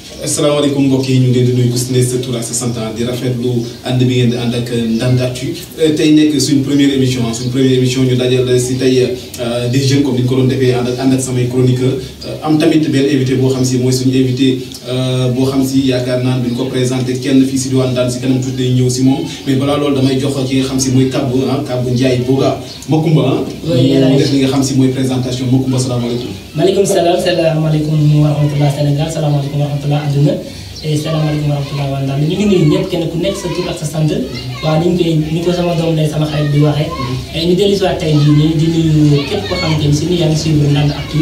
asalaamaaleykum mbokk yi ñu ngi leen di nuyu ku si ne sa tur ak sa sant di rafetlu ànd bi ngeen di ànd ak Ndande Actu tey nekk suñ première émission suñ première émission ñu dajal si tey des jeunes comme ni ñu ko doon defee ànd ak ànd ak samay chroniqueur am tamit benn invité boo xam si mooy suñu invité boo xam si yaakaar naan duñ ko présenté kenn fii si diwaan daan si kanam tuuti day ñëw si moom mais balaa loolu damay jox ki nga xam si mooy Kabou ah Kabou Ndiaye Boga Makumba ah. mu def li nga xam si mooy présentation Makumba salaamaaleykum. maaleykum salaam salaamaaleykum wa rahmatulah Sénégal salaamaaleykum wa rahmatulah àdduna salaamaaleykum wa rahmatulah waa Ndande ñu ngi nuyu ñëpp kenn ku nekk sa tur ak sa sant waaw ni ñu koy ni ko sama doom day sama xarit di waxee. ñu dellu si waat tey jii nii di nuyu képp koo xamante ni si ni yaa ngi suivre Ndande Actu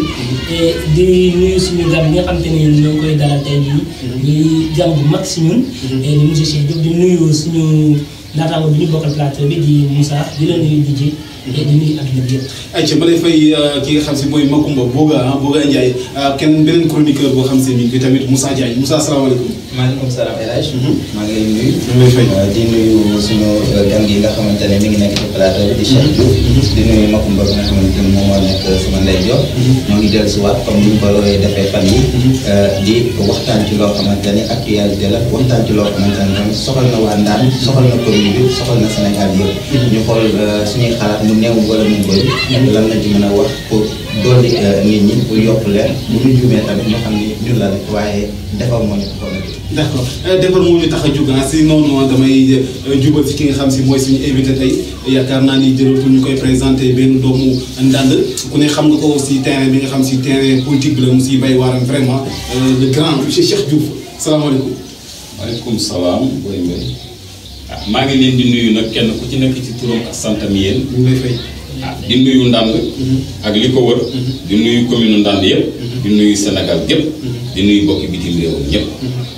di nuyu suñu gan bi nga xamante ni ñoo ngi koy dalal tey jii. di gan bu mag si ñun. di monsieur Cheikh Diop di nuyu suñu naataango bi ñu bokkal plateau bi di Moussa di la nuyu di ji. di nuyu adduna bi yëpp. ayca ba lay fay ki nga xam si mooy Makumba Boga ah Boga Ndiaye kenn beneen chroniqueur boo xam si mi ngi fi tamit Moussa Diagne Moussa salaamaaleykum. maaleykum salaam El Hadj. maa ngi lay nuyu. ñu ngi lay fay. di nuyu suñu gan gi nga xamante ne mi ngi nekk ci plateau bi di Cheikh Diouf. di nuyu Makumba bi nga xamante ne moom moo nekk sama ndeyjoor. ñoo ngi dellusiwaat comme ni ñu ko defee fan yi di waxtaan ci loo xamante ne actualité la waxtaan ci loo xamante ne tamit soxal na waa Ndande soxal na commune bi soxal na Sénégal yëpp. ñu xool suñuy xalaat mu néew wala mu bëri. lan lañ ci mën a wax pour dolli nit ñi pour yokk leen. bu ñu juumee tamit ñu xam ni ñun la rek waaye defar moo ñu taxoon a jóg. d' accord defar moo ñu tax a jóg si noonu damay jubal si ki nga xam si mooy suñu invité tey yaakaar naa ni jërëtul ñu koy présenté benn doomu Ndande ku ne xam nga ko si terrain bi nga xam si terrain politique bi la mu siy bay waaram vraiment le grand monsieur Cheikh Diouf salaamaaleykum. maaleykum salaam Boy Mbaye ah maa ngi leen di nuyu nag kenn ku ci nekk ci turam ak santam yéen ñu ngi lay fay. ah di nuyu Ndande ak li ko wër di nuyu commune Ndande yëpp di nuyu Sénégal gépp di nuyu bokki bitim réew ñëpp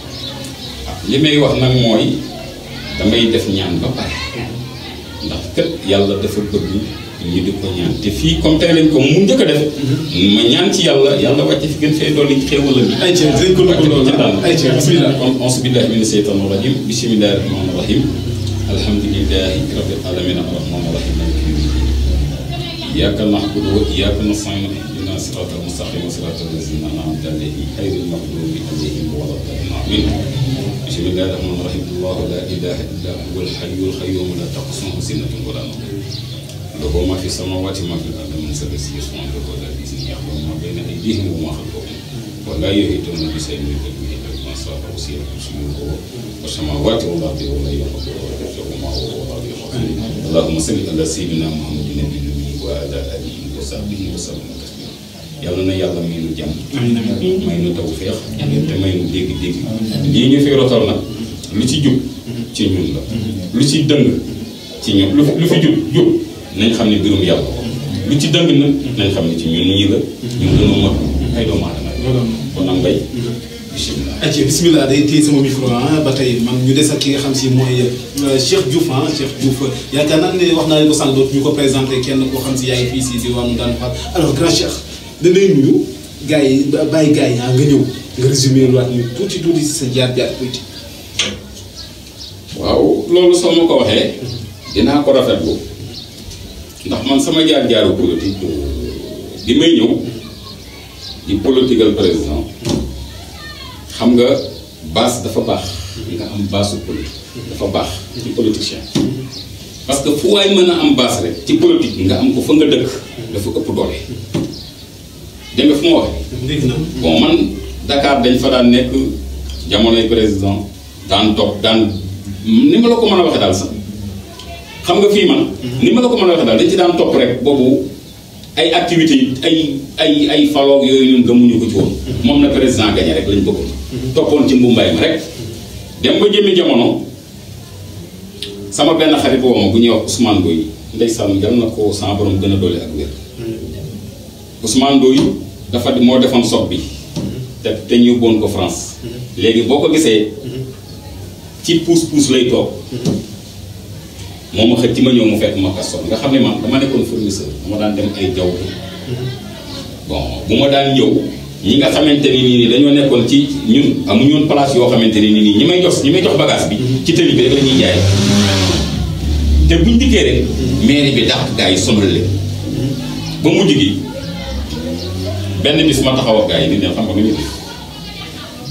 ah li may wax nag mooy damay def ñaan ba pare ndax kët yàlla dafa bëgg ñu di ko ñaan te fii comme tey lañ ko mu njëkk a def ma ñaan ci yàlla yàlla wàcce fi gën fee dolli xéewal la ayca dinañ ko dugg loolu Ndande ayca bisimilah. kon auzu billahi mina sheytaani rajim bismillahi rahmaani rahim alhamdulillahi rabbil alamin arrahmaani rahim maliki yawmi din iyyaka na'budu wa iyyaka nasta'in ihdina siratal mustaqim siratal lazina an'amta alayhim ghayril maghdubi alayhim waladdallin amin bismillahi rahmaani rahim allahu la ilaha illa huwa al-hayyul qayyum la ta'khudhuhu sinatun wa la nawm lahu ma fi samawati wa ma fil ardi min sharri yasma'u wa la bi'izni ya'lamu ma bayna aydihim wa ma khalfahum wa la yuhituna bi shay'in min ilmihi illa bima sha'a wasi'a kursiyuhu والسماوات والأرض ولا يخلق وما هو العلي العظيم اللهم صل على سيدنا محمد النبي الأمي وعلى آله وصحبه وسلم تسليما yàlla na yàlla may nu jàmm may nu taw feex te may nu dégg-dégg lii ñu fi rotal nag lu ci jub ci ñun la lu ci dëng ci ñun lu lu fi jub jub nañ xam ne mbirum yàlla lu ci dëng nag nañ xam ne ci ñun ñii la ñun dañoo mag ay doomu aadama kon nag mbay bisimilah ayca bisimilah day téye sama micro ah ba tey man ñu des ak ki nga xam si mooy Cheikh Diouf ah Cheikh Diouf yaakaar naa ne wax naa leen ko sànq dootu ñu ko présenté kenn koo xam si yaa ngi fii si diwaanu Ndande Fall alors grand Cheikh da lay nuyu gars yi bàyyi gars yi ah nga ñëw nga résumé lu waat ñu tuuti tuuti si sa jaar-jaar politique. waaw loolu soo ma ko waxee dinaa ko rafetlu ndax man sama jaar-jaaru politique di may ñëw di political président xam nga base dafa baax nga am base su politique dafa baax ci politicien parce que fu waay mën a am base rek ci politique nga am ko fa nga dëkk dafa ëpp doole dégg nga fu ma waxee dégg na bon man Dakar dañ fa daan nekk jamonoy président daan toog daan ni ma la ko mën a waxee daal sax xam nga fii man ni ma la ko mën a waxee daal dañ ci daan topp rek boobu ay activités ay ay ay faloog yooyu ñun gëmuñu ko ci woon moom na président gagné rek lañ bëggoon toppoon ci mbumbaay ma rek dem ba jëmmi jamono sama benn xarit woo ma bu ñuy wax Ousmane Doy ndeysaan yal na ko sama borom gën a doole ak wér Ousmane Doy dafa moo defoon sob bi te te ñu yóbboon ko France léegi boo ko gisee ci puus puus lay toog moom ma xëj ci ma ñëw mu fekk ma kastoon nga xam ne man dama nekkoon fournisseur dama daan dem ay jaww bon bu ma daan ñëw ñi nga xamante ni nii dañoo nekkoon ci ñun amuñu woon place yoo xamante ni nii ñi may jox ñi may jox bagage bi ci tëli bi rek la ñuy jaay te buñ dikkee rek mairie bi dàq gars yi sonal leen ba mujj gi benn bis ma taxaw ak gars yi ni leen xam nga nu ñu def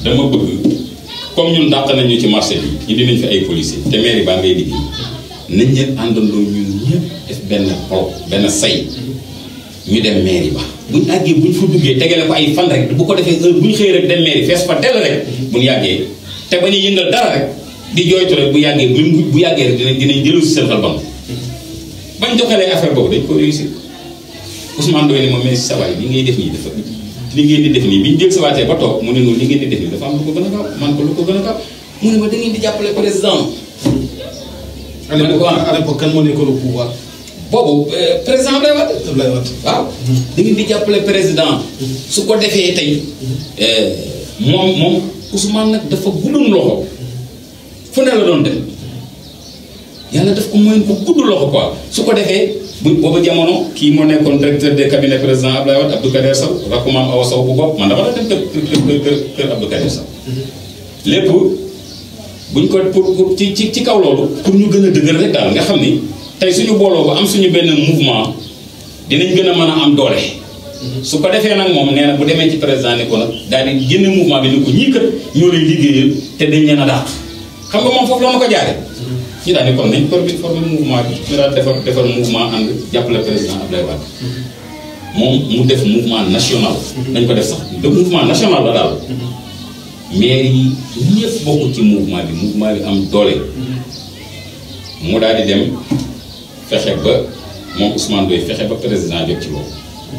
dama bëgg comme ñun dàq nañu ci marché bi ñu dinañ fi ay policiers te mairie baa ngay liggéey nañ leen àndandoo ñun ñëpp def benn pro benn say ñu dem mairie ba buñ àggee buñ fa duggee tegale ko ay fan rek bu ko defee heure buñ xëy rek dem mairie fees fa dell rek buñ yàggee te ba ñu yëngal dara rek di jooytu rek bu yàggee bu bu yàggee rek dinañ dinañ jëlu si seen xel bam bañ joxalee affaire boobu dañ ko réussir Ousmane Doy ne ma mais sa waay li ngay def nii dafa li ngeen di def nii bi ñu jël sa waatee ba toog mu ne noonu li ngeen di def nii dafa am lu ko gën a gaaw man ko lu ko gën a gaaw mu ne ma da ngeen di jàppale président à l'époque à l'époque kan moo nekkoon au pouvoir boobu euh, président Abdoulaye Wade Abdoulaye Wade waaw da ngeen di jàppale président su ko defee tey moom moom Ousmane nag dafa guddoon loxo fu ne la doon dem yàlla daf ko moyen bu gudd loxo quoi su ko defee bu boobu jamono kii moo nekkoon directeur de cabinet président Abdoulaye Wade Abdou Kader Sow rakku maam Awa Sow bu bopp man dama la dem kër kër kër kër Abdou Kader Sow lépp buñ ko pour pour ci ci ci kaw loolu pour ñu gën a dëgër rek daal nga xam ni tey suñu booloo ba am suñu benn mouvement dinañ gën a mën a am doole. su ko defee nag moom nee na bu demee ci président ne ko nag daal di génne mouvement bi ne ko ñii kat ñoo lay liggéeyal te dañ leen a dàq xam nga moom foofu la ma ko jaare ñu daal di kon nañ formé formé mouvement bi ñu daal defar defar mouvement ànd jàppale président Abdoulaye Wade moom mu def mouvement national. dañ ko def sax de mouvement national la daal. maire yi ñëpp bokk ci mouvement bi mouvement bi am doole. mu daal di dem fexe ba moom Ousmane Doye fexe ba président jot ci loolu.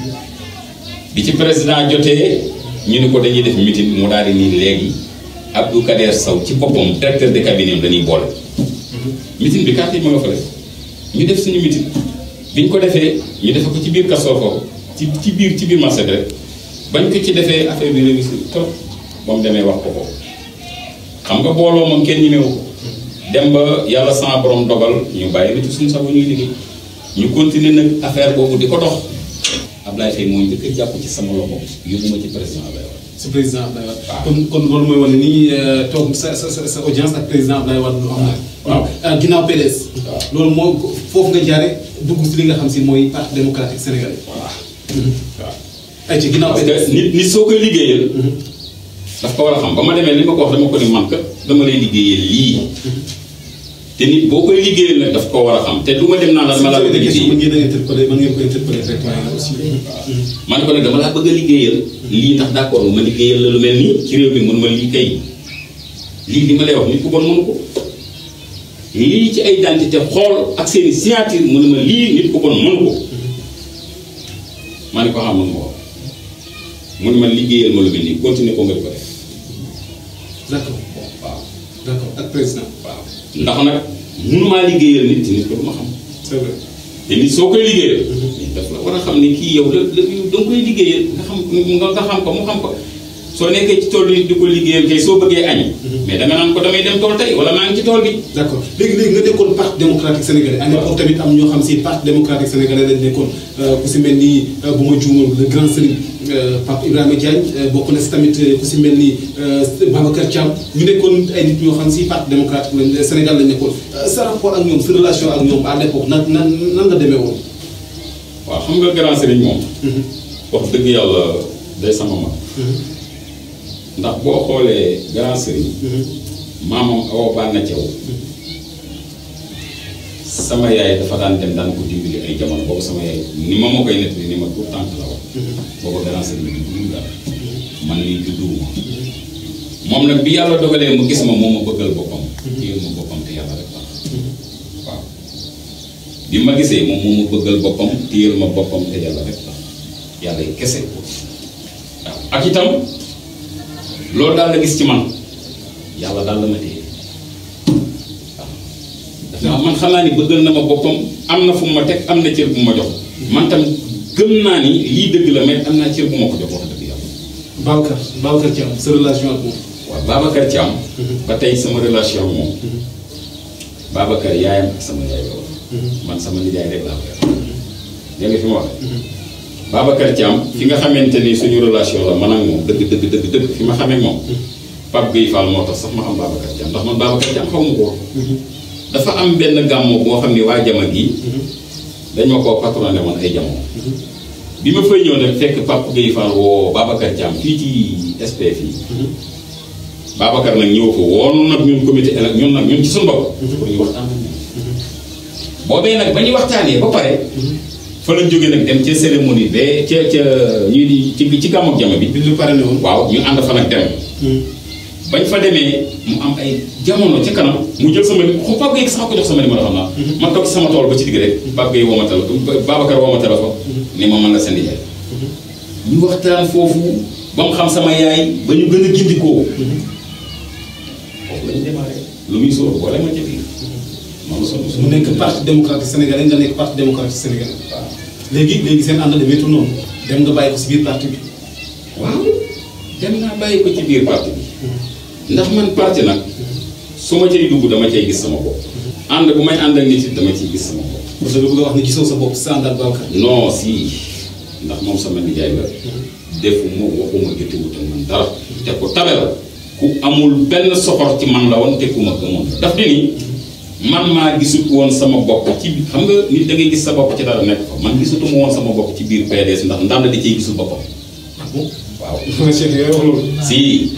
bi ci président jotee ñu ne ko dañuy def meeting mu daal di nii léegi Abdou Kader Sow ci boppam directeur de cabinet am dañuy boole. meeting bi kàtt yi ma nga fa def ñu def suñu meeting bi ñu ko defee ñu defe ko ci biir Castor foofu ci ci biir ci biir marché bi rek bañ ko ci defee affaire bi réussir trop ba mu demee wax ko ko xam nga booloo moom kenn ñemewu ko dem ba yàlla sama borom dogal ñu bàyyi na ci suñu sago ñuy liggéey ñu continuer nag affaire boobu di ko dox Ablaye Faye moo njëkk a jàpp ci sama loxo yóbbu ma ci président Ablaye Wade si président Abdoulaye Wade. waaw. kon kon loolu mooy wane ni toog sa sa sa sa audience ak président Abdoulaye Wade lu am na. waaw. ah ginnaaw PDS. waaw. loolu moo foofu nga jaare dugg si li nga xam si mooy parti démocratique sénégalais. voilà waaw ay ci ginnaaw parce PDS. que nit nit soo koy liggéeyal daf ko war a xam ba ma demee li ma ko wax dama ko ni man kat dama lay liggéeyal lii te nit boo koy liggéeyal nag daf ko war a xam te du ma dem naan la dama laa bëgg a question mën liggéeyal ngeen a interpeller mën ngeen ko interpeller directement aussi. man ko ne dama laa bëgg a liggéeyal lii ndax d'accord ma liggéeyal la lu mel nii ci réew mi mun ma lii kay lii li ma lay wax nit ku bon mënu ko lii ci ay identité xool ak seeni signature mu ne ma lii nit ku bon mënu ko ma ne ko xam mun ma ko mu ne ma liggéeyal ma lu mel nii continuer ko nga di ko def d'accord waaw d'accord ak président. waaw ndax nag mënumaa liggéeyal nit te nit ko du ma xam c'est vrai. te nit soo koy liggéeyal daf la war a xam ne kii yow la la da nga koy liggéeyal nga xam nga nga xam ko mu xam ko soo nekkee ci tool bi di ko liggéeyal kay soo bëggee añ mais danga naan ko damay dem tool tey wala maa ngi ci tool bi d'accord léegi léegi nga nekkoon parti démocratique sénégalais. à l'époque tamit am ñoo xam si parti démocratique sénégalais lañ nekkoon ku si mel ni bu ma juumal le grand serigne Pape Ibrahima Diagne bokk na si tamit ku si mel ni Babacar Thiam ñu nekkoon ay nit ñoo xam si parti démocratique lañ Sénégal lañ nekkoon sa rapport ak ñoom sa relation ak ñoom à l'époque nan nan nan la demee woon. waaw xam nga grand sëriñ moom wax dëgg yàlla day sama mag ndax boo xoolee grand sëriñ maamam awa bànna cew sama yaay dafa daan dem daan ko dimbali ay jamono boobu sama yaay ni ma ma koy nettali ni ma tout tànk la wax boobu grand sëriñ bi dugg dara man nii judduwuma moom nag bi yàlla dogalee mu gis ma moom ma bëggal boppam téyel ma boppam te yàlla rek tax waaw bi ma gisee moom moo ma bëggal boppam téyel ma boppam te yàlla rek tax yàlla yi kese waaw ak itam loolu daal la gis ci man yàlla daal la ma téye waaw man xam naa ni bëggal na ma boppam am na fu mu ma teg am na cër bu ma jox man tam gëm naa ni lii dëgg la mais am naa cër bu ma ko jox wax dëgg yàlla Babacar Babacar Thiam sa relation ak moom. waaw Babacar Thiam ba tey sama relation ak moom Babacar yaayam ak sama yaay la woon man sama nijaay rek laa koy wax dégg nga fi ma waxee Babacar Thiam fi nga xamante ni suñu relation la man ak moom dëgg dëgg dëgg dëgg fi ma xamee moom Pape Gueye Fall moo tax sax ma xam Babacar Thiam ndax man Babacar Thiam xaw ma ko woon dafa am benn gàmmo boo xam ni waa jama gi dañ ma koo patronné woon ay jamono bi ma fay ñëw nag fekk Pape Gueye Fall woo Babacar Thiam fii ci SP fii Babacar nag ñëw ko woon nag ñun comité élec ñun nag ñun ci suñu bopp ñu waxtaan ak ñoom boobee nag ba ñu waxtaanee ba pare fa lañ jógee nag dem ca cérémonie ba ca ca ñuy di ci ci gàmmu ak jama bi bi ñu pare ne woon. waaw ñu ànd fa nag dem bañ fa demee mu am ay jamono ca kanam mu jël sama xu Pape Gueye sax ko jox sama numéro xam naa man toog ci sama tool ba ci digg rek Pape Gueye woo ma téléphone Babacar woo ma téléphone ni ma mën la seen yaay ñu waxtaan foofu ba mu xam sama yaay ba ñu gën a gindikoo foofu la ñu démarré lu muy sóor boole ma ca biir noonu la sonn mu nekk parti démocratique sénégalais nga nekk parti démocratique sénégalais. léegi léegi seen ànd demeetul noonu dem nga bàyyi ko si biir parti bi. waaw dem naa bàyyi ko ci biir parti bi ndax man parti nag su ma cay dugg dama cay gis sama bopp ànd bu may ànd ak nit it dama ciy gis sama bopp parce que bëgg a wax ne gisoo sa bopp sa ànd ak Babacar. non si ndax moom sama nijaay la defuma waxuma jotewut ak man dara te ku tabe la ku amul benn soxor ci man la woon te ku ma gëmoon la daf di ni man maa gisut woon sama bopp ci bi- xam nga nit da ngay gis sa bopp ci dara nekk fa man gisutuma woon sama bopp ci biir PDS ndax ndànd di ciy gisul boppam ah bon. waaw Cheikh yooyu wax loolu. si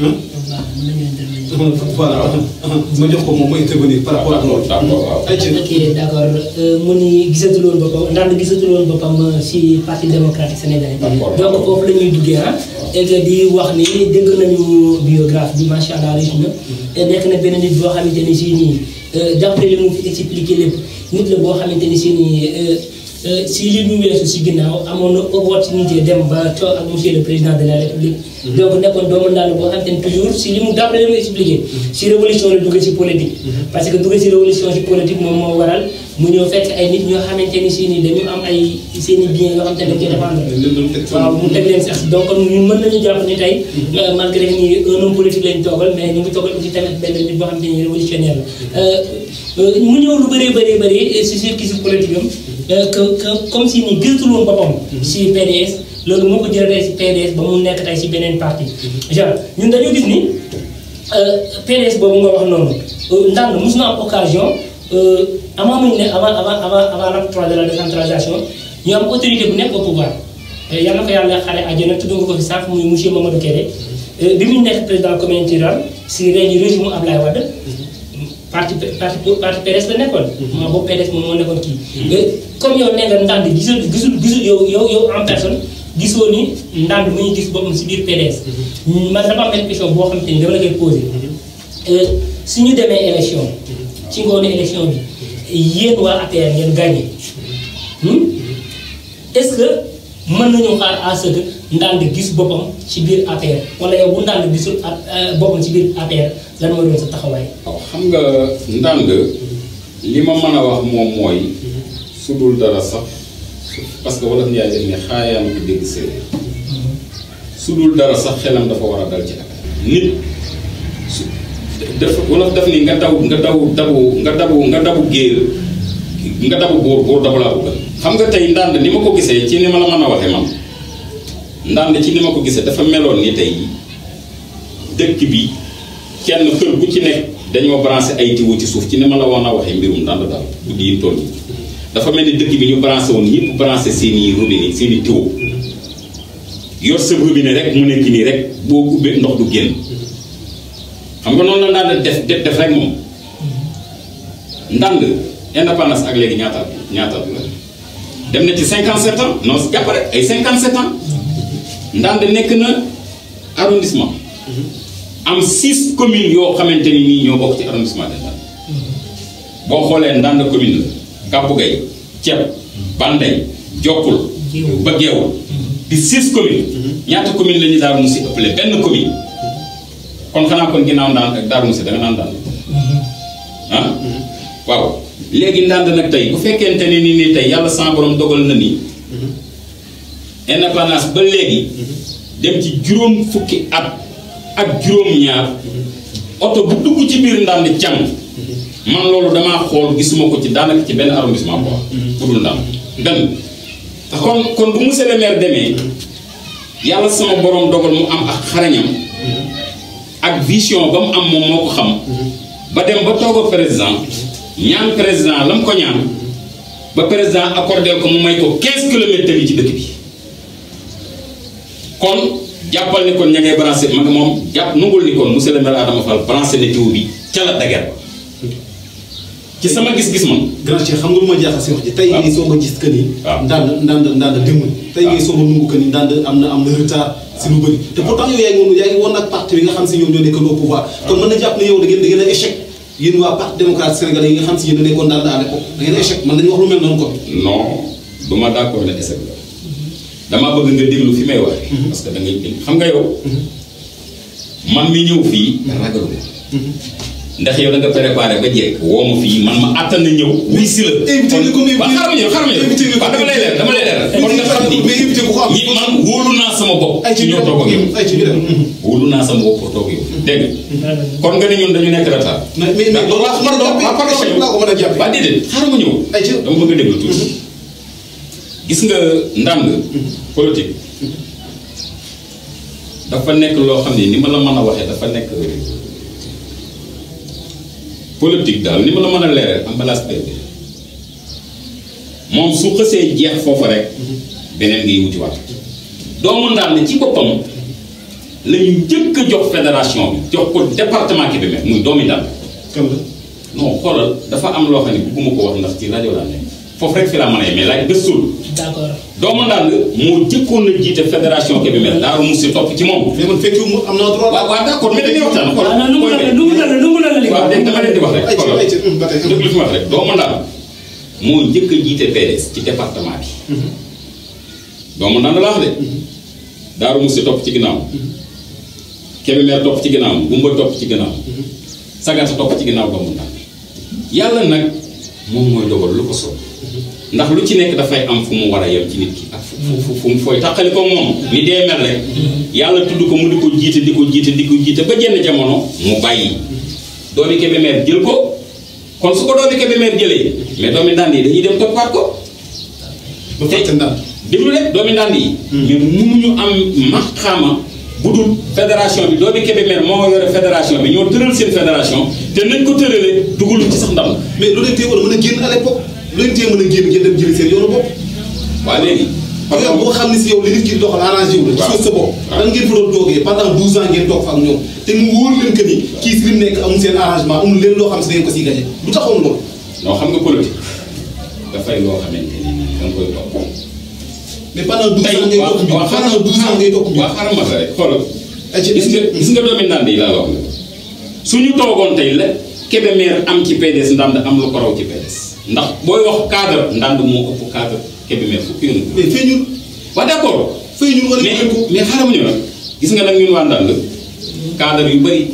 voilà ma jox ko moom mu intervenir par rapport ak loolu. d'accord waaw ay ci ok d' accord mu ni gisatul woon boppam ndax gisatul woon boppam si parti démocratique sénégalais. D'accord. donc foofu la ñuy duggee ah. et que di wax ni dégg nañu biographie bi macha allah riche na. te nekk na benn nit boo xamante ni si nii d'après li mu fi expliqué lépp nit la boo xamante ni si nii euh, si li ñu weesu si ginnaaw amoon na opportunité dem ba toog ak monsieur le président de la république. donc nekkoon doomu ndaal boo xamante ni toujours si li mu d'après li mu expliqué. si révolution la dugg si politique. parce que dugg si révolution si politique moom moo waral mu ñëw fekk ay nit ñoo xamante ni si nii dañu am ay seen i biens yoo xamante ne dañ koy défendre. leen doon teg waaw mu teg leen sax donc ñun mën nañu jàpp ni tey euh, malgré ni un homme politique lañ toogal mais ñu ngi toogal aussi tamit benn nit boo xam te ni révolutionnaire la Euh, euh, mu ñëw lu bëree bëree bëri si circuit si politique am euh, que que comme si ni gisatul woon boppam si PDS loolu moo ko jëlee si PDS ba mu nekk tey si beneen parti genre ñun dañoo gis ni euh, PDS boobu nga wax noonu euh, ndànk mos na am occasion euh, avant muy ne avant avant avant avant l'acte trois de la décentralisation ñu am autorité bu nekk au pouvoir yal na ko yàlla xare àjjana tudd nga ko fi sànq muy monsieur Mamadou Kéré bi mu nekk président communauté rurale si régi régime mu Ablaye Wade parti parti parti PDS la nekkoon. moo boobu PDS moom moo nekkoon kii. comme yow nee nga ndànd gisul gisul gisul yow yow yow en personne gisoo ni ndànd mu ngi gis boppam si biir PDS. man dafa am benn question boo xam te ni dama la koy posé. su ñu demee élection. ci ngoonu élection bi yéen waa APR ngeen gagné. est-ce que mën nañu xaar à ce que ndànd gis boppam ci biir APR wala yow bu ndànd gisul a boppam ci biir APR lan moo doon sa taxawaay. waaw xam nga ndànd li ma mën a wax moom mooy su dul dara sax parce que wolof Njaay def ne xaayaan ko dégg séeréer su dul dara sax xelam dafa war a dal ci affaire nit su dafa wolof daf ni nga daw nga daw dabu nga dabu nga dabu géer nga dabu góor góor dabu laa bëgg xam nga tey ndànd ni ma ko gisee ci ni ma la mën a waxee man ndànd ci ni ma ko gisee dafa meloon ni tey dëkk bi kenn kër gu ci nekk dañoo branché ay tiwo ci suuf ci ni ma la woon a waxee mbirum ndànd daal guddi yi toll yi dafa mel ni dëkk bi ñu branché woon ñëpp branché seen i robinet seen i tiwo yor sa robinet rek mu nekk nii rek boo ubbee ndox du génn xam nga noonu la ndànd def def def rek moom ndànd indépendance ak léegi ñaata ñaata la dem na ci 57 ans non jàpp rek ay 57 ans ndànd nekk na arrondissement am six communes yoo xamante ni nii ñoo bokk ci arrondissement de Ndande boo xoolee Ndande commune la Kàppu Gay Ceeb Banday Jokkul ba Geewul di six communes ñaata commune la ñu Daaru Musi ëppale benn commune kon xanaa kon ginnaaw Ndande ak Daaru Musi da nga naan Ndande ah waaw léegi Ndande nag tey bu fekkente ne ni nii tey yàlla sama borom dogal na ni indépendance ba léegi dem ci juróom fukki at ak juróom-ñaar oto bu dugg ci biir ndànd càng man loolu damaa xool gisuma ko ci daanaka ci benn arrondissement quoi bu dul ndànd benn kon kon bu monsieur le maire demee yàlla sama borom dogal mu am ak xarañam ak vision ba mu am moom moo ko xam ba dem ba toog a président ñaan président la mu ko ñaan ba président accordé ko mu may ko 15 kilomètres yi ci dëkk bi kon jàppal ni kon ña ngay branché ma nga moom jàpp nungul ni kon monsieur le maire Adama Fall branché na jiw bi ca la dager ba ci sama gis-gis man grand cheikh xam nga lu ma jaaxal si wax ji tey waaw. ngay soog a gis que ni waaw. ndànd ndànd ndànd démb tey ngay soog a nungu que ni ndànd am na am na retard si lu bëri te pourtant yow yaa ngi woon yaa ngi woon ak parti bi nga xam si ñoom ñoo nekkoon au pouvoir kon mën na jàpp ne yow da ngeen da ngeen a échec yéen waa parti démocrate sénégalais yi nga xam si yéen a nekkoon ndànd à l'époque da ngeen a échec mën nañu wax lu mel noonu kon non du ma d'accord ne échec la damaa bëgg nga déglu fi may waxee. parce que da ngay dégg xam nga yow. man mi ñëw fii ragalu ndax yow da nga préparé ba jekk woo ma fii man ma attan na ñëw. wuy si la invité nga ko mais waaw xaaral ma ñëw xaaral ma ñëw invité nga ko waaw dama lay leer dama lay leer kon nga xam ni mais invité ku ko am ñi man wóolu naa sama bopp. ay ci ci ñoo toog ak yow. ay ci ñu dem wóolu naa sama bopp pour toog ak yow dégg nga kon nga ni ñun dañu nekk retard. mais mais mais loolu laa ko mën a jàppee waaw pardon loolu laa ko mën a jàppee waa déedéet xaaral ma ñëw. ay ci dama bëgg a déglu tuuti. gis nga ndànd politique dafa nekk loo xam ne ni ma la mën a waxee dafa nekk politique daal ni ma la mën a leeral emballage bébé moom su xësee jeex foofu rek beneen ngay wuti waat doomu ndànd ci boppam la ñu njëkk a jox fédération bi jox ko département Kébémer muy doomi ndànd kan la non xoolal dafa am loo xam ne bëgguma ko wax ndax ci rajo laa nekk foofu rek fi laa mën a yemee laaj gëstul d'accord doomu ndànd moo jëkkoon a jiite fédération Kébémer Daaru Musi topp ci moom. mais man fekkiwu ma am naa droit waaw waaw d'accord mais dañuy waxtaan waaw non nu mu la nu mu la nu mu la li waaw dégg dama leen di wax rek ay ci xoolal ay ci ba tey déglu fi ma wax rek doomu ndànd moo njëkk a jiite PDS ci département bi doomu ndànd laa wax de Daaru Musi topp ci ginnaaw Kébémer topp ci ginnaaw Gumba topp ci ginnaaw Sagata topp ci ginnaaw doomu ndànd yàlla nag moom mooy dogal lu ko soob ndax lu ci nekk dafay am fu mu war a yem ci nit ki ak fu fu fu mu fooy tàqali ko moom ni dee mel rek yàlla tudd ko mu di ko jiite di ko jiite di ko jiite ba jenn jamono mu bàyyi doomi Kébémer jël ko kon su ko doomi Kébémer jëlee mais doomi ndànd yi dañuy dem toppaat ko ba fàtte ndànd déglu rek doomi ndànd yi mais mënuñu am maxaama bu dul fédération bi doomi Kébémer moo yore fédération bi ñoo tëral seen fédération te nañ ko tëralee dugalu ci sax ndam mais lu leen tee woon mën a génn à l'époque lu leen tee mën a génn ngeen dem jëli seen yoonu bopp waa léegi parce que boo xam ne si yow li nit ki di doxal arrangé wu la waaw. ci sa bopp waaw. lan ngeen fa doon toogee pendant 12 ans ngeen toog fa ak ñoom te mu wóor leen que ni kii si li mu nekk amul seen arrangement amul leen loo xam si da ngeen ko siy gañe lu taxoon loolu non xam nga politique dafay loo xamante ni da nga koy topp. mais pendant 12 tey ans ngay waaw toog mbir waaw pendant 12 ans ngay toog mbir waaw xaaral ma la rek xoolal. ay ci gis nga gis nga doomi ndànd yi laa la wax la suñu toogoon tey la Kébémer am ci PDS ndànd am lu ko raw ci PDS ndax booy wax cadre ndànd moo ëpp cadre Kébémer fukki yoon ak mais fee ñun waaw d'accord fee ñun wala mais ñu ko mais xaaral ma ñëw nag gis nga nag ñun waa ndànd cadre yu bëri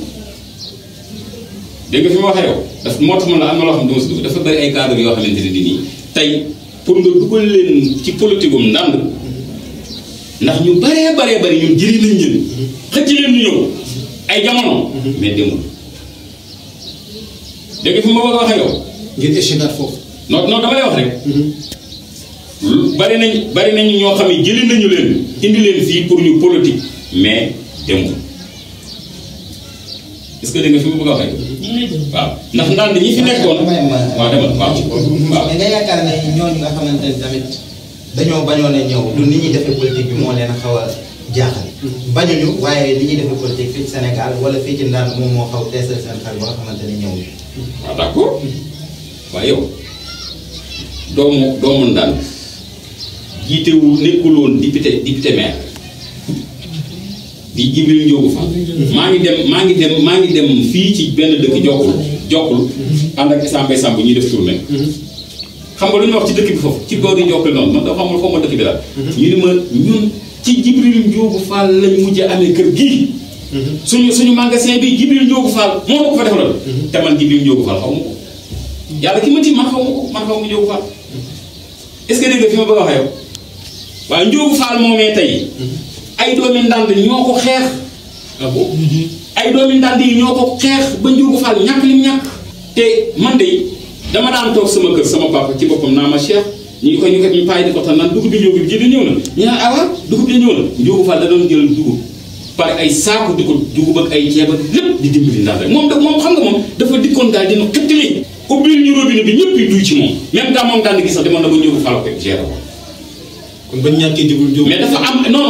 dégg nga fi ma waxee yow daf moo tax man la am na loo xam ne dama si dugg dafa bëri ay cadre yoo xamante ne nii tey pour nga dugal leen ci politique um ndànd ndax ñu baree baree bari ñun jëriñ nañ leen xëcc leen ñu ñëw ay jamono mais demul dégg nga fi ma bëgg a waxee yow ngeen échegaat foofu non non dama lay wax rek lu bari nañ bari nañu ñoo xam ne jëli nañu leen indi leen fii pour ñu politique mais demul est-ce que dégg nga fi ma bëgg a waxee waaw ndax ndànd ñi fi nekkoon waaw demal waaw waaw mais nga yaakaar ne ñooñu nga xamante ne tamit dañoo bañoon a ñëw du nit ñuy defee politique bi moo leen a xaw a jaaxal bañuñu waaye li ñuy defee politique fii ci Sénégal wala fii ci ndaan moom moo xaw teesal seen xel ba nga xamante ne ñëw waaw d'accord waaye yow doomu doomu ndànd jiitewu nekkul woon député député maire di Jibril Njóogu Fall maa ngi dem maa ngi dem maa ngi dem fii ci benn dëkk jokkul jokkul ànd ak Issa Mbaye Samb ñuy def tournée xam nga lu ñu wax ci dëkk bi foofu ci boor yi jokkul noonu man dafa xamul xaw ma dëkk bi la ñu ni ma ñun ci Jibril Njóogu Fall lañ mujj amee kër gii suñu suñu magasin bi Jibril Njóogu Fall moo ma ko fa defaloon te man Jibril Njóogu Fall xaw ma ko yàlla ki ma ti man xaw ma ko man xaw ma Njóogu Fall est-ce que dégg nga fi ma bëgg a wax yow waaye Njóogu Fall moomee tey ay doomi ndànd ñoo ko xeex ah bon ay doomi ndànd yi ñoo ko xeex ba Njóogu Fall ñàkk lim ñàkk te man de dama daan toog sama kër sama papa ci boppam naa ma Cheikh ñu ko ñu ko ñu paay di ko tan naan dugub bi njóogu bi ji di ñëw na ñu naan awa dugub bi ñëw na Njóogu Fall da doon jël dugub par ay saaku di ko dugub ak ay ceeb ak lépp di dimbali ndànd rek moom da moom xam nga moom dafa dikkoon daal dina xëttali ubbil ñu robinet bi ñëpp yi duy ci moom même daa moom daan gi sax demoon na ba Njóogu Fall ko géré ko kon bañ ñàkkee jibul jóg mais dafa am non non dafa am